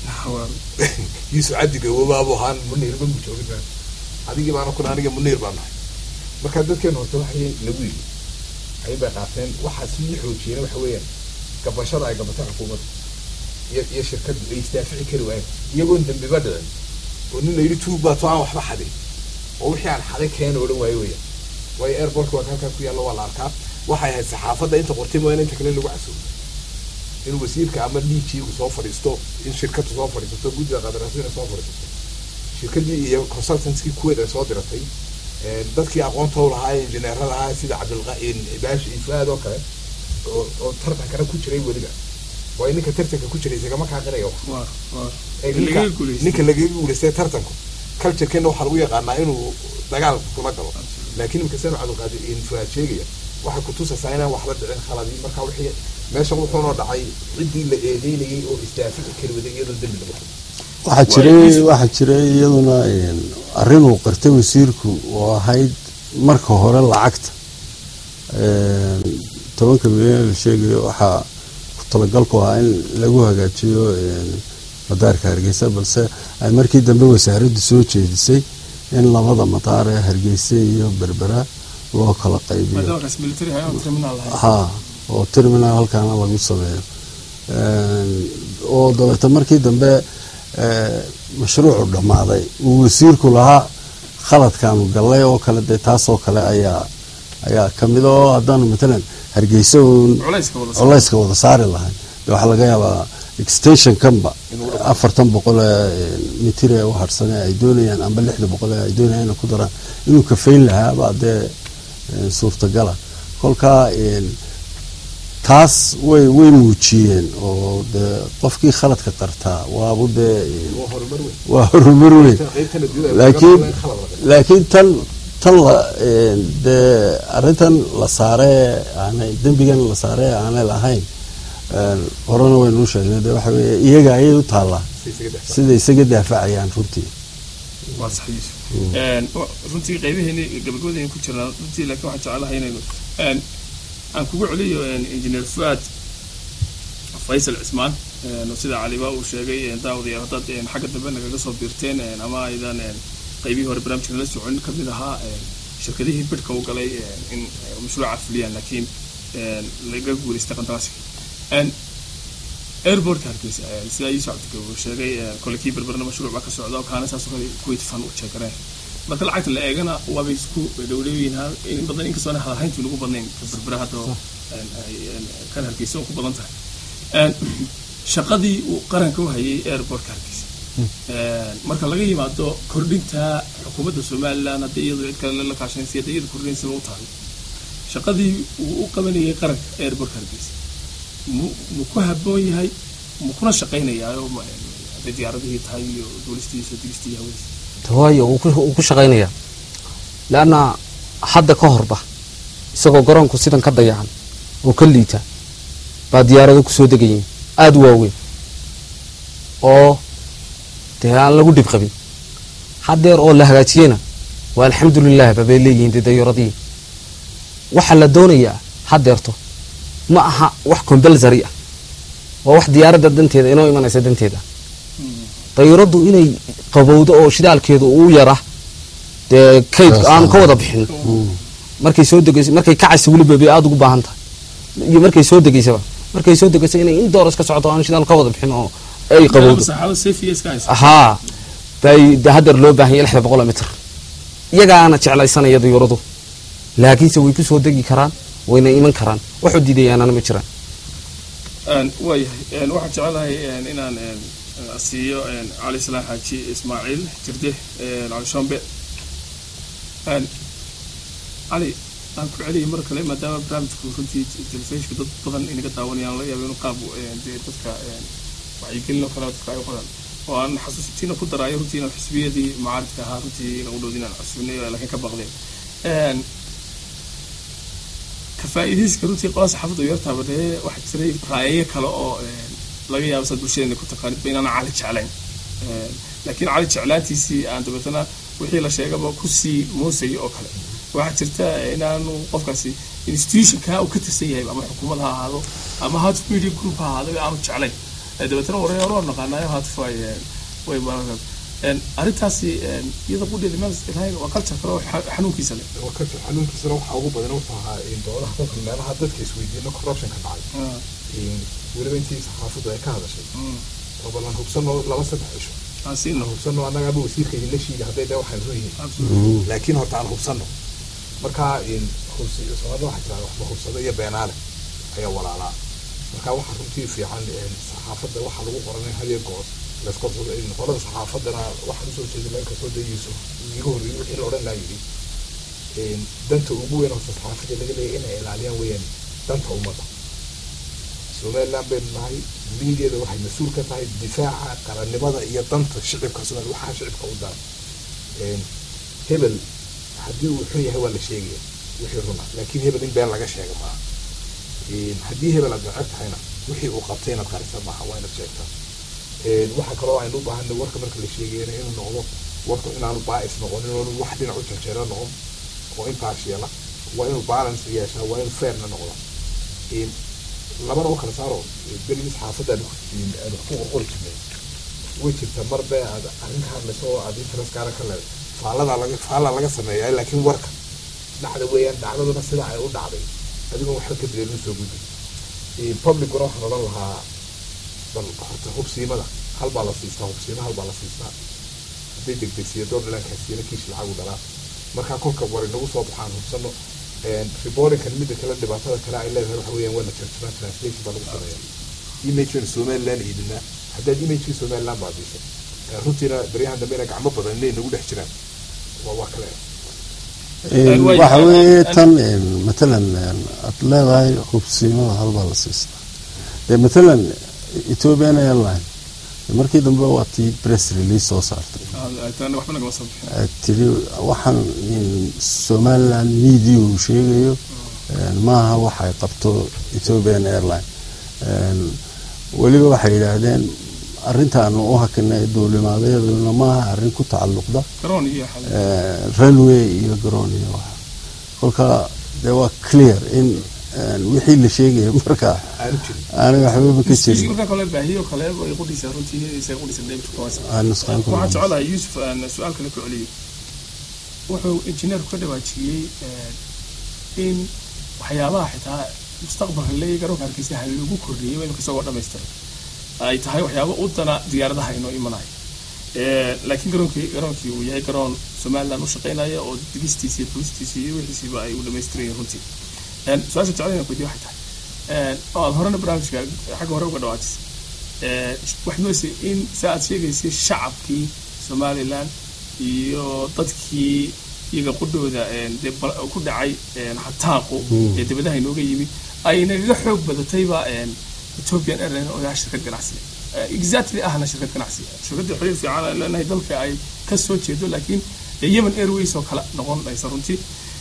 yuusuf cabdi gawobaabu ahaan munir ma joogin adigii baana kuna aniga munir baa nahay marka dadkeena horta waxay nagu yidhi ayay bay qaateen waxaa sii xoojiyeen waxa weeyaan gabashada ay gabatay xukuumadda iyo iyo shirkaddu ay istaafici kari waayeen iyagoon dambiba dhicin oo nin la yidhi tuug baa to aan waxba xadin oo wixii aan xaday keena odhan waayo weeyaan waayo airportka waa halkaa ku yaalla waa la arkaa waxay ahayd saxaafadda inta qortay mooyaane inta kale lagu casuumo in wasiirka ama dhiijiigu soo fadhiisto in shirkaddu soo fadhiisato guddiga qadaraasina soo fadhiisato shirkaddii iyo consultantskii kuweed ay soo diratay dadkii aqoonta u lahaa injineerada ahaa sida cabdilqain baashi ifaad oo kale oo oo tartankana ku jiray weliba waayo ninka tartanka ku jiray isagama kaaqinaya wax ninka lagaga guulaystay tartanku culturekeena waxaa lagu yaqaanaa inuu dagaal kula galo laakiin imika sanu cabdilqaadir infuaad sheegaya waxay kutusaysaa inaan waxba dhicin khaladii marka wixii meeshan wuxuuna dhacay ciddii la eedeynayay oo istaafici kari waday iyadoo dembi lagu waxaa jiray waxaa jiray iyaduna arrin uu qirtay wasiirku oo ahayd marka hore lacagta tobanka milyan la sheegayo waxaa ku talagalku ahaa in lagu hagaajiyo madaarka hargeysa balse ay markii dambe wasaaraddu soo jeedisay in labada madaar ee hargeysa iyo berbera loo kala qaybiyo ha oo terminal halkaana lagu sameeyo oo dabeeta markii dambe mashruucu dhammaaday uu wasiirku lahaa khaladkaanu gallay oo kale dee taasoo kale ayaa ayaa kamid oo haddaanu matalan hargeysa uun culayska wada saari lahayn de waxaa laga yaabaa extensionkanba afartan boqol ee mitir ee u harhsane ay doonayaan amba lixda boqol ee ay doonayaan inay ku daraan inuu kafayn lahaabaa dee eh, suurtagala kolkaa een, taas way way muujiyeen oo dee qofkii khaladka qartaa waabu dee een, waa horumar weyn laakiin laakiin tan tan la een, dee arrintan la saaree aanay dembigan la saaree aanay lahayn een, horena waynu sheegnay dee waxa weeye iyaga ayay u taallaa sida isaga daafacayaan runtii waa sax yuusuf Een, wa- runtii qaybaheeni gabagabadeen ku jirnaa runtii laakiin waxaan jeclahay inaynu een, aan kugu celiyo een, engineer fuad faysal cismaan een, oo sida caliba uu sheegay een, daawadayaal haddaad een, xagga dambe nagaga soo biirteen een, ama aydan een, qaybihii hore barnaamijka nala socon ka mid ahaa een, shirkadihii bidhka u galay een, in ay mashruuca fuliyaan laakiin een, laga guuleystay qandaraaska Een, airportka hargeysa een, sida yuusuf cabdikabi uu sheegay een, kole kii berberna mashruuc baa ka socda oo kaana saas oo kale kuwait fan u jeegareen marka lacagta la eegana waabay isku dhowdhowyiin ha- in badan inkastoona hadalhayntu nagu badnayn ka berbera hadda oo, een, ay- een, kan hargeysa oo ku badan tahay Een, shaqadii uu qaranka u hayay airportka hargeysa Een, marka laga yimaado kordhinta xukuumadda somalilan haddii iyadu cid kale la kaashanaysa haddii iyadu kordhinaysaba u tahay shaqadii uu u qabanayay qaranka airportka hargeysa mu mu ku habboon yahay mu kuna shaqaynayaa oo ma- hadday diyaaradihii tahay iyo duulistiisa digistii iyo hawadiisa waayo uu ku- uu ku shaqaynaya leanna hadda ka horba isagoo garoonku sidan ka dayacan oo ka liita baa diyaarado kusoo degayiin aada u waaweyn oo dee aan lagu dhib qabin haddeer oo la hagaajiyena waa alxamdulilah babay leeyihiin dee dayaaradihii waxaa la doonayaa haddeerto ma aha wax compulsory ah waa wax diyaaradda danteeda inoo imanaysa danteeda dayuuraddu inay qabowdo oo shidaalkeedu uu yara dee kayd aan ka wada bixin markay soo degayso markay kacaysa weliba bay aada ugu baahan tahay iyo markay soo degaysaba markay soo degayso inay in door iska socoto aan shidaal ka wada bixin oo ay qabowdo saxaabada safiya iska haysa haa bay de haddeer loo baahan yahay lixda boqol mitir iyagaana jeclaysanaya dayuuradu laakiinse way ku soo degi karaan wayna iman karaan waxu diidayaanana ma jiraan Een, waayahay Een, waxaan jecelahay een, inaan een, een, siiyo een, cali salaan xaaji ismaaciil jirde een, cali shombe Een, cali aan ku celiyay mar kale maadaama barnaamijku runtii telefishinka dad badan inaga daawanayaan laga yaabo inuu qaab een, dee dadka een, wacyigelin oo kale dadka ay u qodaan oo aan xasuusintiina ku daraayo runtii inaan xisbiyadii mucaaridka ahaa runtii inaan u dhowdi inaan cusubnay laakiin ka baqdeen Een, ka faa'iidaysiga runtii qolaa saxaafadda u yartaaba dee waxaa jiray raayayo kale oo een, laga yaabo saad bulshadeena ku taqaanid ba inaan cali jeclayn Een, laakiin cali jeclaantiisii aan dabeetana wixii la sheegaba kusii moosayay oo kale waxaa jirta inaanu qofkaasi institutionka uu ka tirsan yahay ama xukuumad ha ahaado ama haatuf media group ha ahaado aanu jeclayn Ee, dabeetana wareer hore oo naqaanayo haatuf ay een, way baran Een, arrintaasi een, iyada qudheeda meel ilahayn waa culture kale oo xa- xanuunkiisa leh wakati xanuunkiisana waxaa ugu badan wuxuu ahaa in doodaha dadka meelaha dadka isweydiino corruption ka dhacay In weliba intii saxaafaddu ay ka hadashay oo ballan hubsano laba saddex cisho aan hubsano annagaaba wasiirka idinla shiiga hadday dee waxaan run yihiin laakiin horta aan hubsano marka in hubsi soomaalida waxaa tiraa waxba hubsado iyo beenaale ayaa walaalaa marka waxaa runtii fiican in saxaafadda waxaa lagu qoranay hadiyo goor laskorsado in qolada saxaafaddana waxaan usoo jeedin meel kastoo dayeyso iiga horreeyey wixii la odhan laa yidhi in danta ugu weyn oo saxaafadda laga leeyahay inay ilaaliyaan weeyaan danta ummadda somaliland baynu nahay miidiada waxay mas-uul ka tahay difaaca qarannimada iyo danta shicibka somaali waxaa shicibka u daran Een, hebel haddii uu xun yahay waa la sheegaya wixii runa laakiin hebel in been laga sheega maaha Een, haddii hebel aad neceb tahayna wixii uu qabtay inaad qarisa maaha waa inaad sheegtaa Een, waxaa kaloo aynu u baahanay warka marka la sheegayana inuu noqdo warku inaanu baa'is noqonin oo wax dhinac u jarjeera noqon oo intaas yeela waa inuu balance yeeshaa waa inuu fairna noqdo Een, labana u kala saaro berigii saxaafadda aanu ku- aanu ku qorqori jirnay way jirta mar be aad arrin hadlayso oo aad interest gaara ka leedahay faallada laga faalla laga sameeyaa laakiin warka dhacda weeyaan dhacdaduna sida ay u dhacday adigoon waxba ka bedelin soo gudbi Ee, publicuna waxaan odhan lahaa bal horta hubsiimada hal baa la siistaa hubsiima hal baa la siistaa hadday degdegsiyo door dhilaankaasiyana kiish lacag u dhalaa markaa kolka war inagu soo baxaan hubsano reportingkan midda kale dhibaatada kale ay leedahay waxa weeyaan waa la jarjaraa translation baa lagu sameeya imagekan somaliland iibinaa haddaad imagekii somaliland baadiso runtiina baryahan dambe ina gacmo badan inay nagu dhex jiraan waa waa kale waxa weeye tan matalan aad leedahay hubsiimada halbaa la siistaa dee matalan ethiopian airline markii dambe waa tii press release soo saartay tiri waxaan somaliland media uu sheegayo maaha waxay qabto ethiopian airline weliba waxay yidhaahdeen arrintaanu u hakinay duulimaadyaduna maaha arrin ku tacalluqda runway iyo garoon iyo waxa kolka dee waa clear in wixii la sheegaya markaa aanay waxbaba ka jirin waxaan jecelahay yuusuf su-aal kale ku celiyo wuxuu injineerku ka dhawaajiyey in waxyaabaha xitaa mustaqbalka leeya garoonka hargeysa ha lagu kordhiyay waynu kasoo dhamaystiray ay tahay waxyaaba u dana diyaaradaha inoo imanayo laakiin garoonkii garoonkii uu yahay garoon somaliland u shaqeynaya oo digistiisa iyo fulistiisa iyo wixiisiiba ay u dhamaystirayeen runtii su-aasha jeclayna kuydiya waxay tahay oo aad horena barnaamijka xagga hore uga dhawaajisay waxaad moodaysa in saa aad sheegaysay shacabkii somaliland iyo dadkii iyaga qudhooda dee ku dhacay xataaqu ee dibadaha inooga yimid ay nagaga xoog badatayba ethiopian airline oo ah shirkad ganacsi exactly ahna shirkad ganacsi shirkadda xiriir fiican aan leenahay dalka ay ka soo jeedo laakiin yemen airways oo kale noqonaysa runtii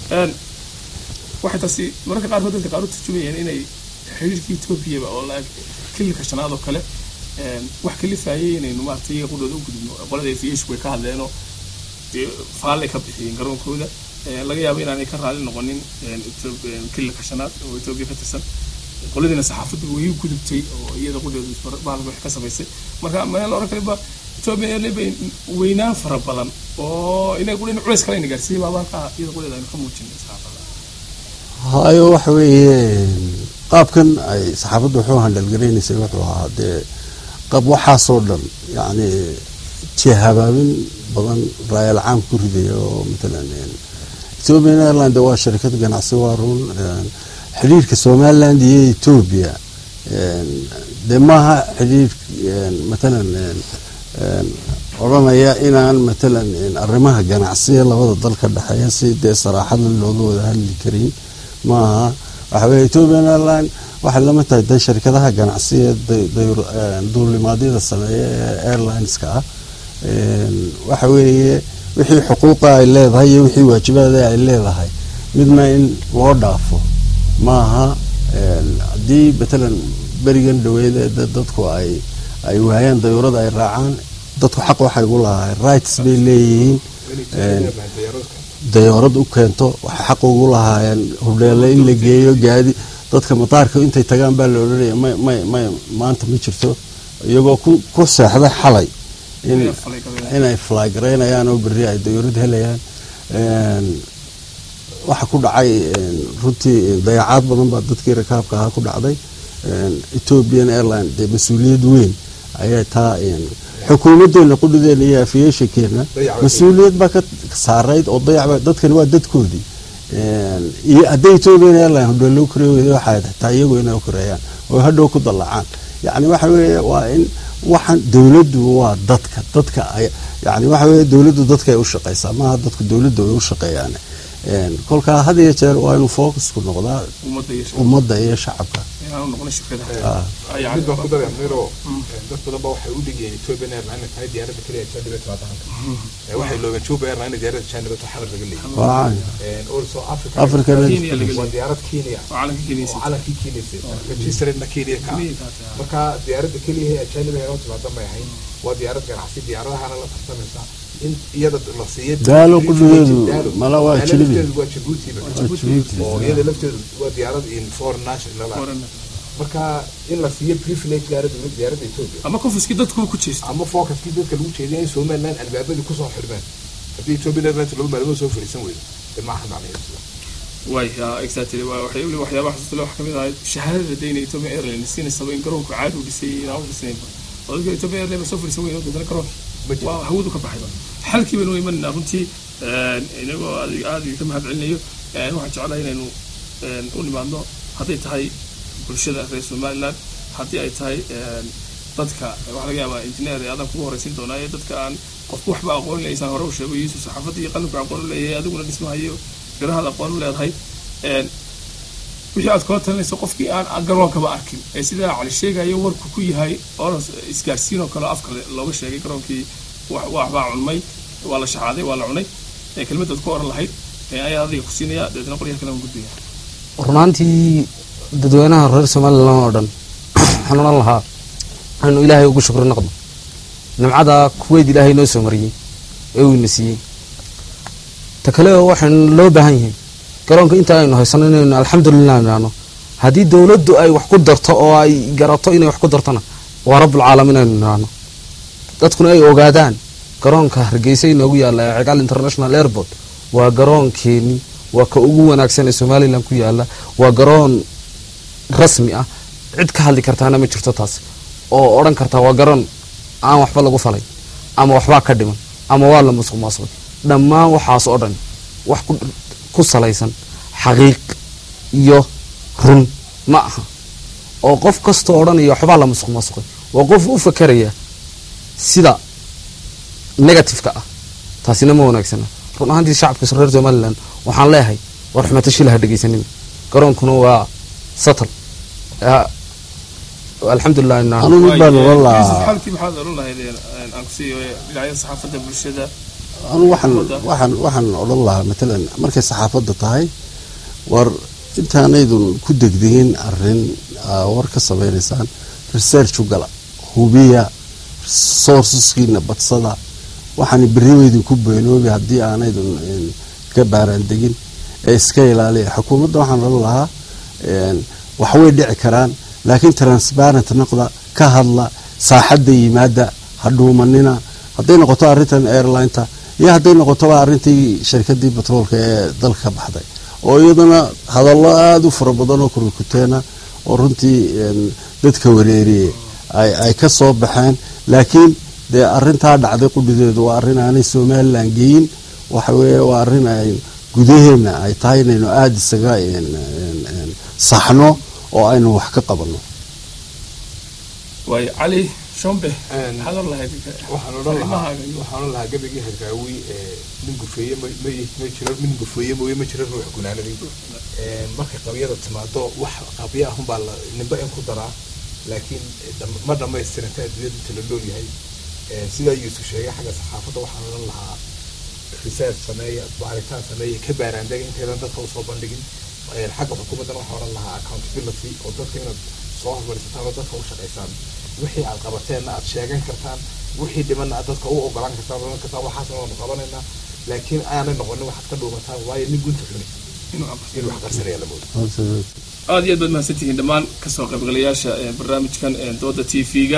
waxay taasi mararka qaarkood dadka qaar u turjumayeen inay xiriirkii ethoobiaba oo la kililka shanaad oo kale wax kalifayay inaynu maaragtay iyaga qudhooda u gudubno qolada aviation way ka hadleenoo dee faallay ka bixiyeen garoonkooda laga yaabo inaanay ka raali noqonin kililka shanaad oo etoobiya ka tirsan qoladiina saxaafaddu way u gudubtay oo iyada qudhooda baalka wax ka samaysay marka meel la oran kaliba etoobiya airline bay weynaan fara badan oo inay qudhina culays kale ayna gaarsiiyey baaba halkaa iyada qudheeda aynu ka muujinay saxaafada hayo waxa weeye qaabkan ay saxaafaddu wuxuu handhalgaraynaysay wuxuu ahaa dee qaab waxaasoo dhan yacni jihabaabin badan raayal caam ku ridaya oo matalan ethiopian airline de waa sharikad ganacsi waa run xidhiirka somaliland iyo ethiopia dee maaha xidhiir matalan odhanaya inaan matalan arrimaha ganacsiga labada dal ka dhexeeya si dee saraaxada looga wada hadli karin maaha waxa weye ethiopian airline waxay lama tahay de sharikadaha ganacsiga duulimaadyada sameeya ee airlineska ah waxa weeye wixii xuquuqa ay leedahay iyo wixii waajibaada ay leedahay midna in loo dhaafo maaha haddii matalan berigan dhaweyd ee dadku ay ay waayaan dayuurada ay raacaan dadku xaq waxay ugu lahaay rights bay leeyihiin dayoorad u keento waxay xaq ugu lahaayeen hudheele in la geeyo gaadi dadka mataarka intay tagaan baa la odhanaya may may may maanta ma jirto iyagoo ku ku seexday xalay in inay flygareynayaan oo berri ay dayoorad helayaan waxa ku dhacay runtii dayacaad badan baa dadkii rakaabka ahaa ku dhacday ethiopian airline dee mas-uuliyad weyn ayay taa xukuumadeena qudhideena iyo aviationkeena mas-uuliyad baa ka saarayd oo dayacba dadkani waa dadkoodii iyo hadday ethiopian airline hodheelo u karey weyda waxay xitaa iyagu inay u kareeyaan oo hadhow ku dallacaan yacni waxa weeye waa in waxaan dowladdu waa dadka dadka ay yani waxa weeye dowladdu dadkay u shaqaysaa maaha dadku dowladda way u shaqeeyaan kolkaa had iyo jeer waa inuu focusku noqdaa ummadda iyo shacabka mid baan ku daray amiro dad badan ba waxay u dhigeen ethiopian airline tahay diyaaradda keliya janibe timaada halka waxay loogeen juba airline diyaaradda janibe to xadar laga leeyahay also africa Africa waa diyaarad kenya oo calankii kenya registeredna kenya ka marka diyaaradda keliya ee janibe inoo timaada may ahayn waa diyaarad ganacsi diyaaradahana la tartamaysa in iyada la siiyo daalo qudhigeedu mala waa jilibi waa Djibouti oo iyada lafteedu waa diyaarad in foreign national marka in la siiyo privilege gaara dowladda diyaaradda Ethiopia ama confuskii dadku ku jeesto ama focuskii dadka lagu jeediyo in Somaliland albaabadii kusoo xirmeen haddii Ethiopia Airlines laba maalmood soo fariisan weydo dee maaha macnaheedu way exactly waa waxay weli waxyaabaha xusuusta leh waxaa kamid ahay shahaadada dayna Ethiopia Airlines siinaysaba in garoonku caadi u dhisay inaan u dhisnaynba oo dadka Ethiopia Airlines soo fariisan weydo dadana garoonka waa hawadu ka baxayba xalkii baynu imanayna runtii inagoo aad ka mahad celinayo waxaan jeclahay inaynu u nimaadno hadday tahay bulshada reer somaliland haddii ay tahay dadka waxaa laga yaabaa injineer adan kugu horeysin doonaa ee dadka aan qofku waxba aqoon leysaan hore u sheego yuusuf saxaafadda iyo qalinka aqoon u leeyahay adiguna dhismahayo birahaad aqoon u leedahay wixii aad kula talinayso qofkii aan garoonkaba arkin ee sidaa cali sheegayo warku ku yahay oo isgaarsiin oo kale afka looga sheegay garoonkii waxbaa cunmay waa la shaxaaday waa la cunay kelmadaad ku oran lahayd ayaa adiga ku siinaya dabeetna qoryaha kale aan gudbaya runaantii dadweynaha reer somalilan oo dhan waxaan odhan lahaa waxaynu ilaahay ugu shukri noqdo nimcada kuweyd ilaahay noo soo mariyey ee uu ina siiyey ta kale waxaynu loo baahan yihiin garoonka inta aynu haysano inaynu alxamdulilah idhaahno haddii dowladdu ay wax ku darto oo ay garato inay wax ku dartona waa rabbulcaalamiin aynu idhaahno dadkuna ay ogaadaan garoonka hargeysa inoogu yaalla ee cigaal international airport waa garoonkeeni waa ka ugu wanaagsan ee somalilan ku yaala waa garoon rasmi ah cid ka hadli kartaana ma jirto taas oo odhan kartaa waa garoon aan waxba lagu falay ama waxbaa ka dhiman ama waa la musuq maasuqay dhammaan waxaas oo dhan wax ku salaysan xaqiiq iyo run ma aha oo qof kastoo odhanaya waxbaa la musuq maasuqay waa qof u fakeraya sida negativeka ah taasina ma wanaagsana run ahaantii shacabka reer somalilan waxaan leeyahay war xumato shilaha dhegeysanin garoonkuna waa satal alxamdulilah anu mid baan oran lahaa halkii maxaad oran lahayd aan kusiiyo dhinacyada saxaafadda bulshada anu waxaan waxaan waxaan odhan lahaa matalan markay saxaafadda tahay war intaanaydun ku degdegin arrin war ka samaynaysaan research u gala hubiya sourceskiina badsada waxaan beriweydin ku beenoobi haddii aanaydun ka baaraan degin ee iska ilaaliya xukuumadda waxaan odhan lahaa waxway dhici karaan laakiin transparent noqda ka hadla saaxadda yimaada ha dhuumanina hadday noqoto arrintan airlineta iyo hadday noqotoba arrintii shirkadii batroolka ee dalka ka baxday oo iyaduna hadallo aada u fara badan oo kurikuteena oo runtii dadka wareeriyey ay ka soo baxeen laakiin dee arintaa dhacday qudhideedu waa arrin aanay somalilan geyin waxa weeye waa arrin ay gudaheena ay tahay inaynu aada isaga saxno oo aynu wax ka qabanno waayo cali shombe maxaad oran lahayd waxaan odhan lahaa waxaan odhan lahaa gabagii hadraawi nin gurfeeye ma ma jiro nin gurfeeye mooye ma jiro ruux gunaanadii markay qabyada timaado wax qabya ahunbaa la ninba in ku daraa laakiin ma dhamaystiranta adduunyada inta la nool yahay sidaa yuusuf sheegay xagga saxaafadda waxaan odhan lahaa research sameeya baaritaan sameeya ka baaraandega intaydan dadka usoo bandhigin xagga xukuumaddana waxaan odhan lahaa accountability oo dadka inaad soo hormarisataan oo dadka u shaqaysaan wixii aad qabateenna aad sheegan kartaan wixii dhimanna aad dadka u ogolaan kartaan oran kartaan waxaasna waanu qabanaynaa laakiin aanay noqonin waxaad ka dhuumataan waayo nin gunta xuni inuu wax qarsanaya la moodo aada iyo aad baad mahadsantihiin dhammaan kasoo qaybgalayaasha barnaamijkan dooda t v-ga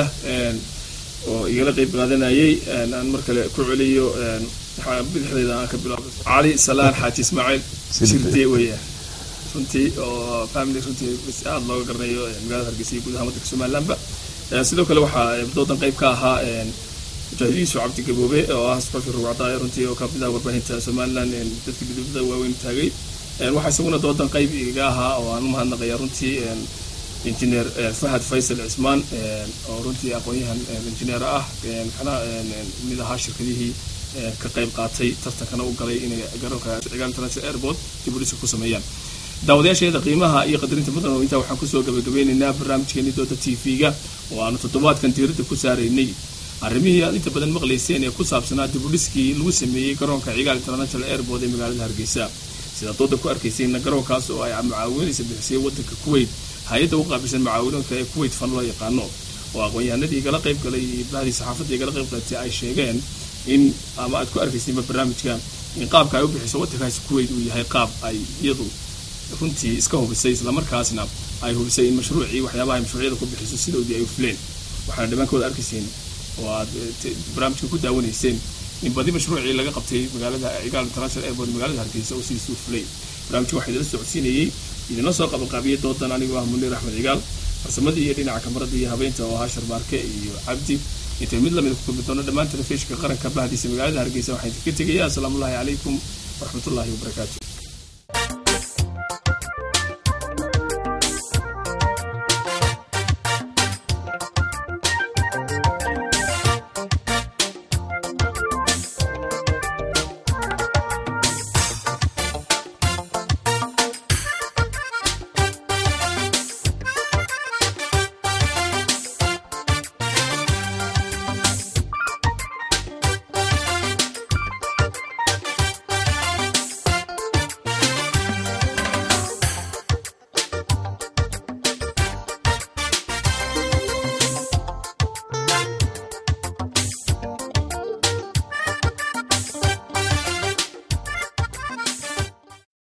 oo igala qayb qaadanayay aan mar kale ku celiyo bidixdeeda aan ka bilaabo cali salaan xaaji ismaaciil shirde weeyaan runtii oo family runtii aada looga garanayo magaalada hargeysa iyo guud ahaan waddanka somalilandba sidoo kale waxaa doodan qayb ka ahaa mujaahid yuusuf cabdi gaboobe oo ah sportka rugcadaaya runtii oo kamid ah warbaahinta somaliland dadka midooda waaweyn taagay waxaa isaguna doodan qayb iga ahaa oo aan u mahadnaqaya runtii injineer fahad faysal cismaan oo runtii aqoon-yahan injineer ah kana mid ahaa shirkadihii ka qayb qaatay tartankana u galay inay garoonka cigaal international airport dib u dhisa ku sameeyaan daawadayaasheeda qiimaha iyo qadarinta mudan oo intaa waxaan kusoo gabagabeynaynaa barnaamijkeeni dooda t v-ga oo aanu toddobaadkan diiradda ku saaraynay arrimihii aad inta badan maqlayseen ee ku saabsanaa dib u dhiskii lagu sameeyey garoonka cigaal international airport ee magaalada hargeysa sidaad dooda ku arkaysayna garoonkaas oo ay mucaawinaysa bixisay waddanka kuwait hay-adda u qaabilsan mucaawinoodka ee kuwait fan loo yaqaano oo aqoon-yahanadii igala qayb galay bahdii saxaafadda igala qayb qalatay ay sheegeen in ama aad ku arkaysaynba barnaamijka in qaabka ay u bixiso waddankaasi kuwait uu yahay qaab ay iyadu runtii iska hubisay islamarkaasna ay hubisay in mashruucii waxyaabaha ay mashruucyada ku bixiso sidoodii ay u fuleen waxaana dhimaankooda arkayseen oo aad barnaamijka ku daawanayseen in badi mashruucii laga qabtay magaalada cigaal international airport magaalada hargeysa oo sidiisa u fulay barnaamijka waxaa idila socodsiinayey idinla soo qabanqaabiyey doodan anigoo ah muniir axmed cigaal farsamadii iyo dhinaca kamarada iyo habeynta oo ahaa sharmaarke iyo cabdi intay mid lamida ku kulmi doono dhammaan telefishinka qaranka bahdiisa magaalada hargeysa waxaan idinka tegayaa asalaamu ullahi calaykum waraxmatullahi wabarakaatu